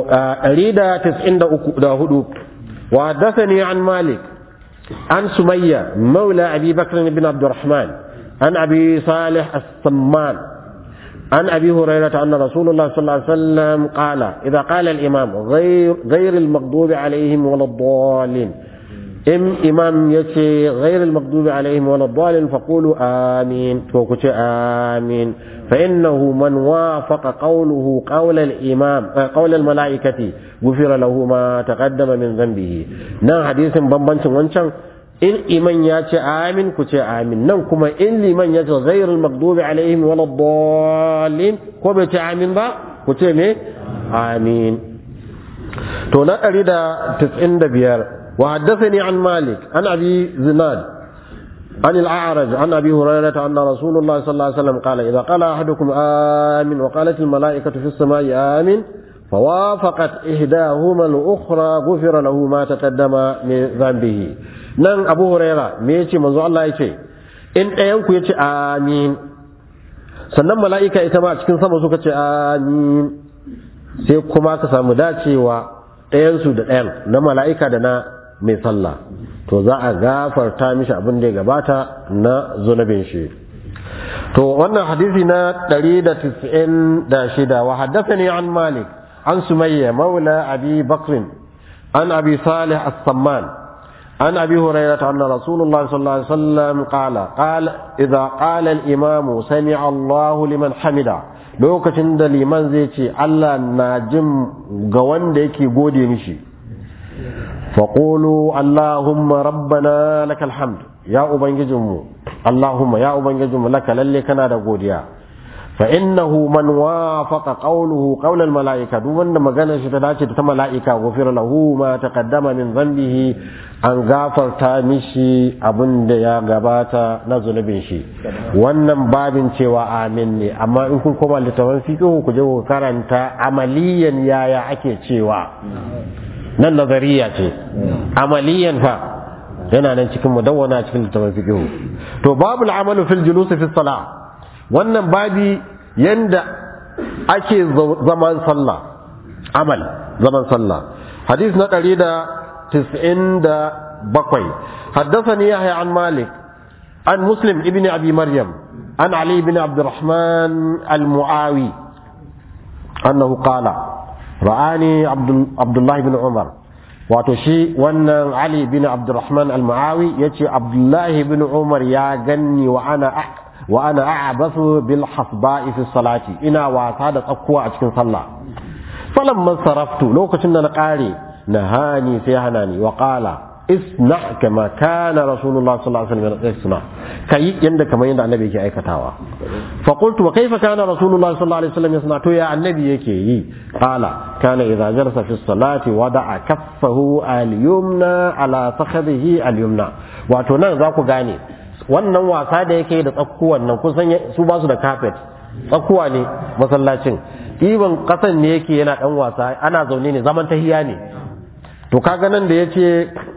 193 wa hadathani an malik an sumayya maula abi bakr ibn abdurrahman an abi salih as-samman عن أبي هريرة أن رسول الله صلى الله عليه وسلم قال إذا قال الإمام غير, غير المغضوب عليهم ولا الضالين إم إمام يتي غير المغضوب عليهم ولا الضالين فقولوا آمين فوكت آمين فإنه من وافق قوله قول الإمام قول الملائكة غفر له ما تقدم من ذنبه نعم حديث بمبنش وانشان in iman ya ce amin ku ce amin nan kuma in liman ya ce ghairul maghdubi alaihim wala dallin ko bai ce amin ba ku ce me amin to na 195 wa haddathani an malik an abi zinad عن الأعرج عن أبي هريرة أن رسول الله صلى الله عليه وسلم قال إذا قال أحدكم آمين وقالت الملائكة في السماء آمين فوافقت إحداهما الأخرى غفر له ما تقدم من ذنبه nan abu huraira me ya ce manzo Allah ya ce in ɗayanku ya ce amin sannan mala'ika ita ma a cikin sama suka ce amin sai kuma ka samu dacewa ɗayansu da ɗayan na mala'ika da na mai sallah to za a gafarta mishi abin da ya gabata na zunubin shi to wannan hadisi na 196 wa haddathani an malik an sumayya maula abi bakrin an abi salih as-samman عن أبي هريرة أن رسول الله صلى الله عليه وسلم قال قال إذا قال الإمام سمع الله لمن حمده lokacin da liman zai ce Allah na jin ga wanda yake gode mishi faƙulu Allahumma rabbana lakal hamd ya ubangijinmu Allahumma ya ubangijinmu laka lalle kana da godiya fa innahu man wafaqa qawluhu qawl al malaika duk wanda maganar shi ta dace da ta malaika ghufira lahu ma taqaddama min dhanbihi an gafarta mishi abin da ya gabata na zunubin shi wannan babin cewa amin ne amma in kun koma littafin fiqh ku je ku karanta amaliyan yaya ake cewa nan nazariya ce amaliyan fa yana nan cikin mudawwana cikin littafin fiqh to babul amalu fil julus fi salah wannan babi yanda ake zaman sallah amal zaman sallah hadith na ɗari da tis'in da bakwai حدثني يحيى عن مالك عن مسلم ابن أبي مريم عن علي بن عبد الرحمن المعاوي أنه قال رآني عبد, عبد الله بن عمر وتشي وأن علي بن عبد الرحمن المعاوي يتي عبد الله بن عمر يا جني وأنا أح وأنا أعبث بالحصباء في الصلاة إنا واسادة أقوى أتكن صلى فلما انصرفت لو كنت نقاري نهاني سيهناني وقال اصنع كما كان رسول الله صلى الله عليه وسلم يصنع كي يند كما يند النبي يكي ايكتاوا فقلت وكيف كان رسول الله صلى الله عليه وسلم يصنع تو يا النبي يكي قال كان اذا جلس في الصلاه وضع كفه اليمنى على فخذه اليمنى wato nan za ku gane wannan wasa da yake da tsakkuwan nan kusan su ba su da carpet tsakkuwa ne masallacin ɗiban ƙasan ne yake yana ɗan wasa ana zaune ne zaman tahiya ne to kaga nan da yace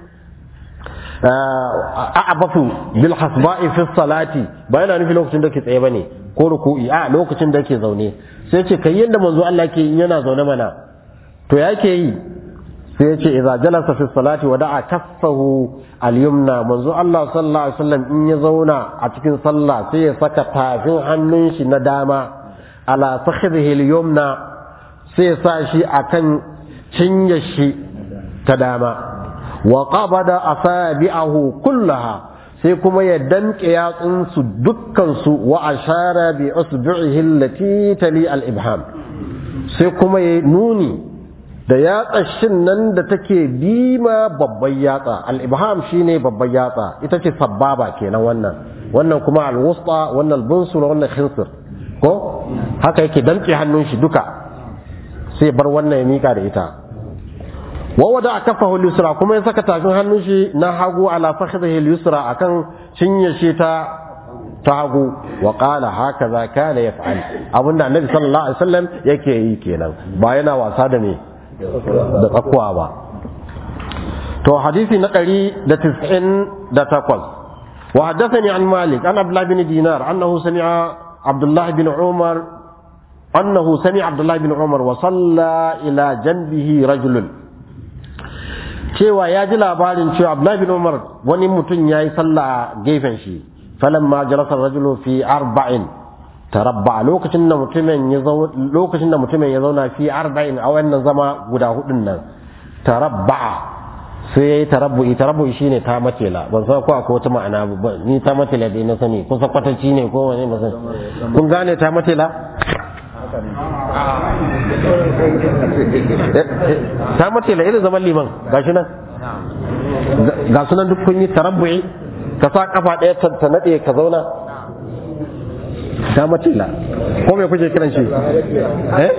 a'abafu bil hasba'i fi salati ba yana nufi lokacin da ke tsaye bane ko ruku'i a lokacin da ke zaune sai ce kai yanda manzo Allah ke yi yana zaune mana to yake yi sai ya ce idza jalasa fi salati wa da'a kaffahu al-yumna manzo Allah sallallahu alaihi wasallam in ya zauna a cikin sallah sai ya saka tafin hannun shi na dama ala fakhidhihi al-yumna sai ya sa shi akan cinye shi ta dama wa qabada asabi'ahu kullaha sai kuma ya danke yatsunsu dukkansu wa ashara bi usbi'ihi allati tali al-ibham sai kuma ya nuni da yatsashin nan da take bima babban yatsa al-ibham shine babban yatsa ita ce sababa kenan wannan wannan kuma al-wusta wannan al-bunsur wannan khinsir ko haka yake danke hannun shi duka sai bar wannan ya mika da ita wa wada kafahu al-yusra kuma ya saka tafin hannun shi na hagu ala fakhidhihi al-yusra akan cinye shi ta ta hagu wa qala hakaza kana yaf'al abinda annabi sallallahu alaihi wasallam yake yi kenan ba yana wasa da me da tsakuwa ba to hadisi na 198 wa haddathani an malik an abdullah bin dinar annahu sami'a abdullah bin umar annahu sami'a abdullah bin umar wa salla ila janbihi rajulun cewa ya ji labarin cewa abdullah bin umar wani mutum yayi sallah a gefen shi falamma jalasa rajulu fi arba'in tarabba lokacin da mutumin ya zauna lokacin da mutumin ya zauna fi arba'in a wannan zama guda hudun nan tarabba sai yayi tarabbu'i tarabbu'i shine ta matela ban san ko akwai wata ma'ana ba ni ta matela dai na sani kun san kwatanci ne ko wani masan kun gane ta matela ta matela irin zaman liman gashi nan ga sunan duk kun yi tarabbu'i ka sa kafa ɗaya ta naɗe ka zauna ta matila ko me kuke kiran shi eh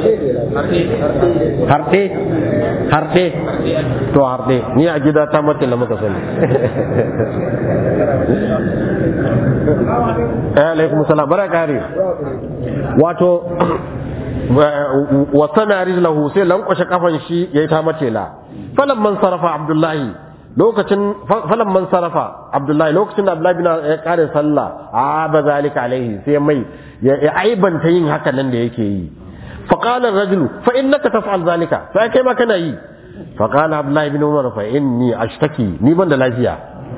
harɗe harɗe to harɗe ni a gida ta matila muka sani eh alaikum salam bara kare wato wasana rijlahu sai lankwashe kafan shi yayi ta matila falamman sarafa abdullahi lokacin falan man sarafa abdullahi lokacin da abdullahi bin ya kare sallah a ba zalika alaihi sai mai ya aibanta yin haka nan da yake yi fa qala ar-rajulu fa innaka taf'al zalika sai kai ma kana yi fa qala abdullahi bin umar fa inni ashtaki ni ban da lafiya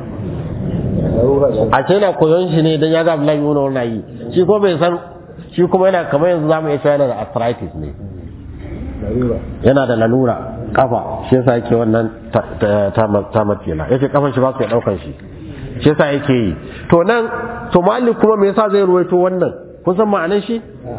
a ce na koyon shi ne dan ya ga abdullahi bin umar na yi shi ko bai san shi kuma yana kamar yanzu zamu iya cewa yana da arthritis ne yana da lalura kafa shi yasa yake wannan ta matila yake kafan shi ba su ya daukan shi shi yasa yake yi to nan to malik kuma me yasa zai ruwaito wannan kun san ma'anar shi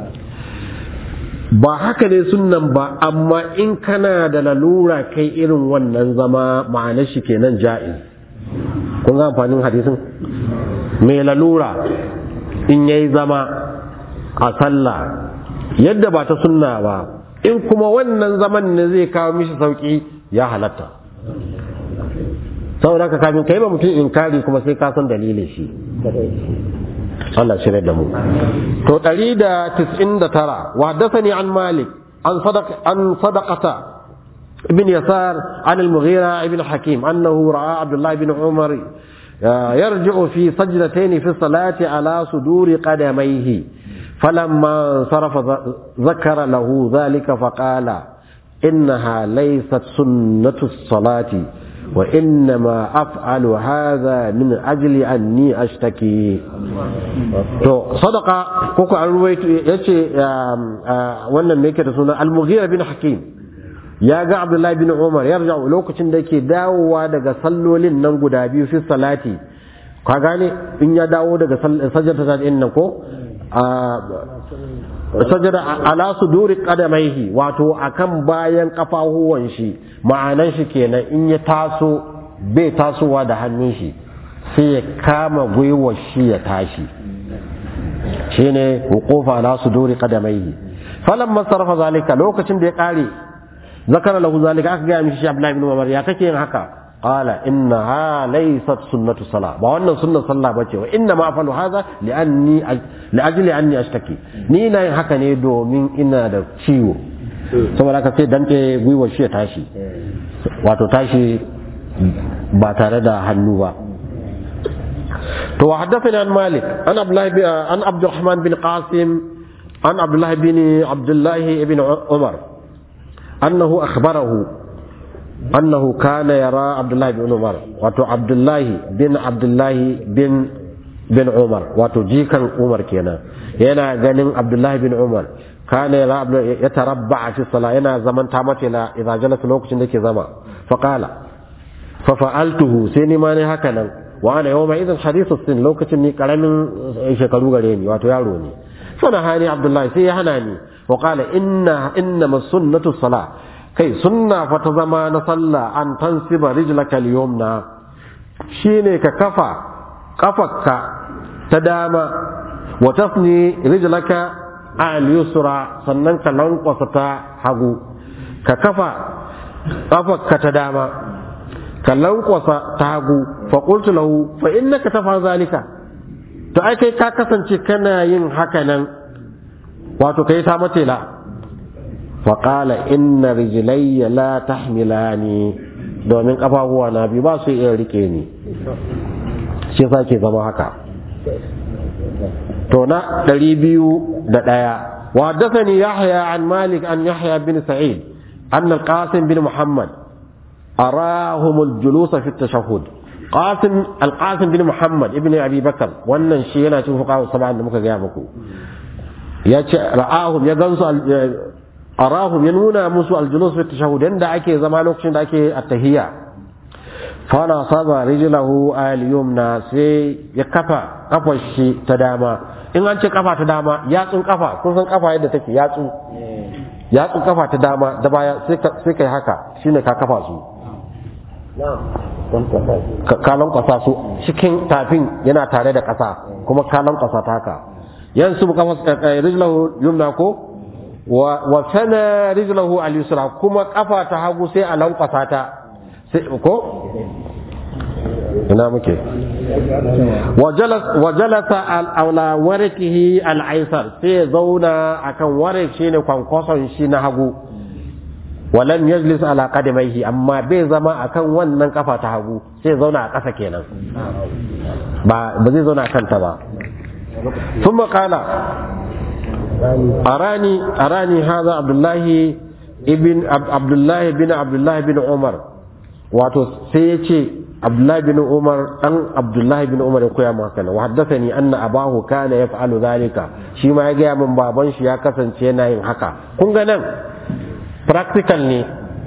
ba haka ne sunnan ba amma in kana da lalura kai irin wannan zama ma'anar shi kenan ja'iz kun ga amfanin hadisin mai lalura in yayi zama a sallah yadda ba ta sunna ba in kuma wannan zaman ne zai kawo mishi sauki ya halatta saboda ka kafin kai ba mutum inkari kuma sai ka san dalilin shi Allah shirya da mu to 199 wa haddathani an malik an sadaq an sadaqata ibn yasar an al-mughira ibn hakim annahu ra'a abdullah ibn umar يرجع في سجدتين في الصلاة على صدور قدميه فلما انصرف ذكر له ذلك فقال إنها ليست سنة الصلاة وإنما أفعل هذا من أجل أني أشتكي to sadaka koko an ruwaito yace wannan me yake da suna al-mughira bin hakim ya ga abdullahi bin umar yarja lokacin da yake dawowa daga sallolin nan guda biyu fi salati ka gane in ya dawo daga sajjata ta din nan ko sajada ala suduri qadamaihi wato akan bayan kafahuwan shi ma'anan shi kenan in ya taso bai tasowa da hannun shi sai ya kama gwiwar shi ya tashi shine wuqufa ala suduri qadamaihi falamma sarafa zalika lokacin da ya kare zakara lahu zalika aka ga mishi Abdullahi ibn Umar ya kake yin haka qala innaha laysat sunnatu sala ba wannan sunnar sallah bace wa inna ma afalu hadha li anni li ajli anni ashtaki ni na yin haka ne domin ina da ciwo saboda haka sai dante gwiwar shi ya tashi wato tashi ba tare da hannu ba to wa haddathani an malik an abdullah an abdurrahman bin qasim an abdullah bin abdullah ibn umar annahu akhbarahu annahu kana yara abdullah bin umar wato abdullah bin abdullah bin bin umar wato jikan umar kenan yana ganin abdullah bin umar kana yara ya tarabba fi salat yana zaman ta mace la idza jalasa lokacin da ke zama fa qala fa fa'altuhu sai ni ma ne haka nan wa ana yawma idan hadithu sin lokacin ni karamin shekaru gare ni wato yaro ne fa na hani abdullah sai ya hana ni wa qala inna inna sunnatu salat kai sunna fa ta zama na sallah an tansiba rijlaka al-yumna shine ka kafa kafarka ta dama wa tasni rijlaka al-yusra sannan ka lankwasa ta hagu ka kafa kafarka ta dama ka lankwasa ta hagu fa qultu lahu fa innaka tafa zalika to ai kai ka kasance kana yin haka nan wato kai ta matela fa qala inna rijlayya la tahmilani domin kafafuwa na biyu ba su iya rike ni shi yasa ke zama haka to na ɗari biyu da ɗaya وحدثني يحيى عن مالك عن يحيى بن سعيد أن القاسم بن محمد أراهم الجلوس في التشهد قاسم القاسم بن محمد ابن أبي بكر wannan shi yana cikin fuqaha sab'an da muka gaya muku ya ce ra'ahum ya gansu arahum ya nuna musu aljulus fi tashahhud yanda ake zama lokacin da ake at-tahiyya fana saba rijlahu al-yumna sai ya kafa kafar shi ta dama in an ce kafa ta dama yatsun kafa kun san kafa yadda take yatsu yatsun kafa ta dama da baya sai kai haka shine ka kafa su kalon kwasa su cikin tafin yana tare da kasa kuma kalon kwasa ta haka yansu kafa rijlahu yumna ko wa sana rijlahu al-yusra kuma kafa ta hagu sai a lankwasa ta sai ko ina muke wa jalasa ala warikihi al-aisar sai zauna akan warik shine kwankwason shi na hagu walam yajlis ala qadamaihi amma bai zama akan wannan kafa ta hagu sai zauna a ƙasa kenan ba ba zai zauna akan ta ba ثم قال أراني أراني هذا عبد الله ابن عبد الله بن عبد الله بن عمر wato sai ya ce abdullahi bin umar dan abdullahi bin umar ya koya maka kana wa haddathani anna abahu kana yaf'alu zalika shi ma ya gaya min baban shi ya kasance yana yin haka kun ga nan practical ne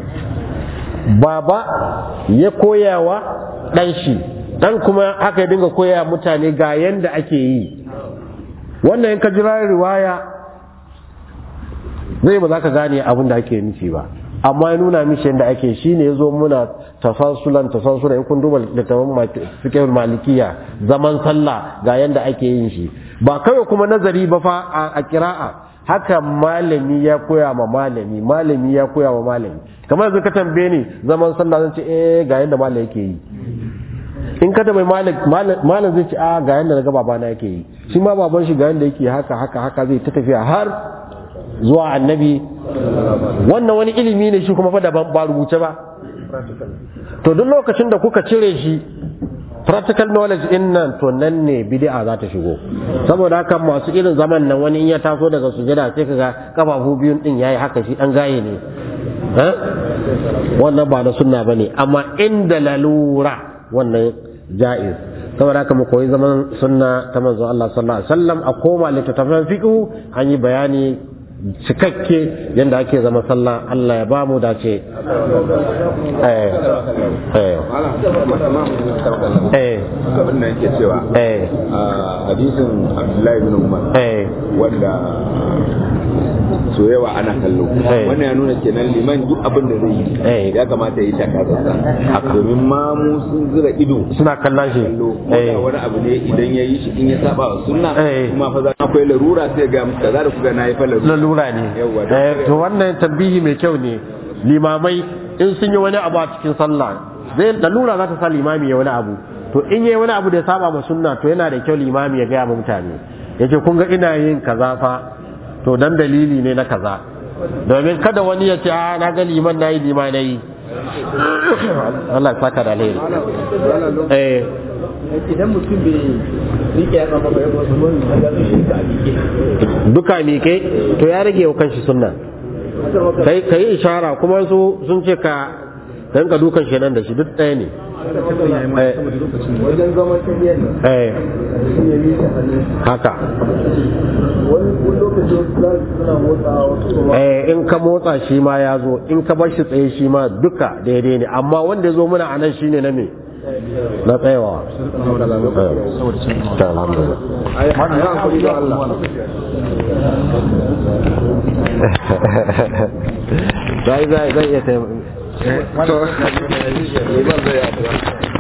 baba ya koyawa dan shi dan kuma haka ya dinga koya mutane ga yanda ake yi wannan in ka jira riwaya zai ba za ka gane abin da ake nufi ba amma ya nuna mishi yadda ake shi ne ya zo muna tafasulan tafasulan in kun duba littafin fiqh malikiya zaman sallah ga yadda ake yin shi ba kawai kuma nazari ba fa a kira'a haka malami ya koya ma malami malami ya koya ma malami kamar yanzu ka tambaye ni zaman sallah zan ce eh ga yadda malam yake yi in ka tambayi malam zai ce a ga yadda na ga babana yake yi shi ma baban shi ga yadda yake haka haka haka zai ta tafiya har zuwa annabi wannan wani ilimi ne shi kuma fa daban ba rubuce ba to duk lokacin da kuka cire shi practical knowledge din nan to nan ne bid'a za ta shigo saboda haka masu irin zaman nan wani in ya taso daga sujada sai kaga kafafu biyun din yayi haka shi dan gaye ne wannan ba na sunna bane amma inda lalura wannan ja'iz saboda haka mu koyi zaman sunna ta manzo Allah sallallahu alaihi wasallam a koma littattafan fiqh an yi bayani cikakke yadda ake zama sallah Allah ya ba mu dace eh eh eh abin da yake cewa eh a hadisin Abdullahi bin Umar eh wanda so yawa ana kallo Eh. wannan ya nuna kenan liman duk abin da zai Eh. yi ya kamata ya yi takazarsa domin ma mu sun zira ido suna kallon shi kallo eh ko da wani abu ne idan ya yi shi in ya saba wa sunna Eh. kuma fa za akwai larura sai ga musu kaza da kuga na yi fa larura lalura ne Yawwa, don eh kare- to wannan tambihi mai kyau ne limamai in sun yi wani abu a cikin sallah zai lalura za ta sa limami ya wani abu to in yi wani abu da ya saba ma sunna to yana da kyau limami ya gaya ma mutane yace kun ga ina yin kaza fa to dan dalili ne na kaza domin kada wani ya ce a na ga liman nayi liman nayi Allah ya saka da alheri eh idan mutum bai rike ya kama ba ya wasu wani da zai shi a rike duka mike to ya rage wa kanshi sunna kai kai ishara kuma su sun ce ka dan ka dukan shi nan da shi duk ɗaya ne Eh, wajen zaman tafiyar nan eh mutum ya rike hannun haka wani lokaci za su suna motsa wasu kuma eh in ka motsa shi ma ya zo in ka bar shi tsaye shi ma duka daidai ne amma wanda ya zo muna a nan shine na me na tsayawa Eh, ta alhamdulillah ai har ya hakuri da Allah zai zai zai iya taimaka to liman zai yi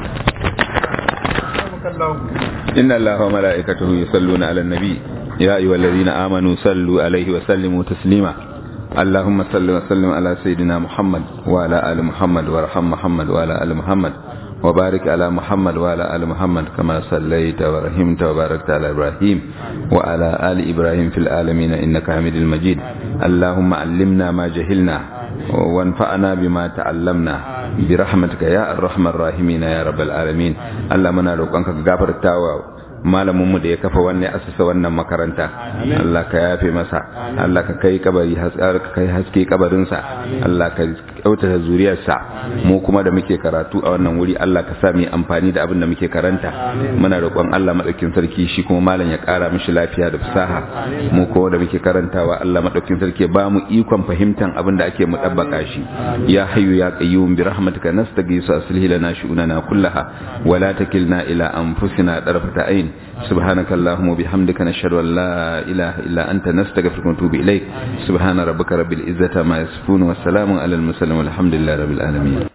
إن الله وملائكته يصلون على النبي يا أيها الذين آمنوا صلوا عليه وسلموا تسليما اللهم صل وسلم على سيدنا محمد وعلى آل محمد وارحم محمد وعلى آل محمد وبارك على محمد وعلى آل محمد كما صليت ورحمت وباركت على إبراهيم وعلى آل إبراهيم في العالمين إنك حميد المجيد اللهم علمنا ما جهلنا وانفعنا بما تعلمنا برحمتك يا الرحمن الراحمين يا رب العالمين الله منا روقنك غفرتاوا malaminmu da ya kafa wannan asasa wannan makaranta Allah ka yafe masa Allah ka kai kabari ka kai haske kabarinsa Allah ka kyautata zuriyarsa mu kuma da muke karatu a wannan wuri Allah ka sa mu amfani da abin da muke karanta muna roƙon Allah madaukin sarki shi kuma malam ya ƙara mishi lafiya da fasaha mu kuma da muke karantawa Allah madaukin sarki ba mu ikon fahimtan abin da ake mu dabbaka shi ya hayyu ya qayyum bi rahmatika nastaghisu aslih lana shu'unana kullaha wa la takilna ila anfusina darfata ayn سبحانك اللهم وبحمدك نشهد أن لا إله إلا أنت نستغفرك ونتوب إليك سبحان ربك رب العزة ما يصفون والسلام على المرسلين والحمد لله رب العالمين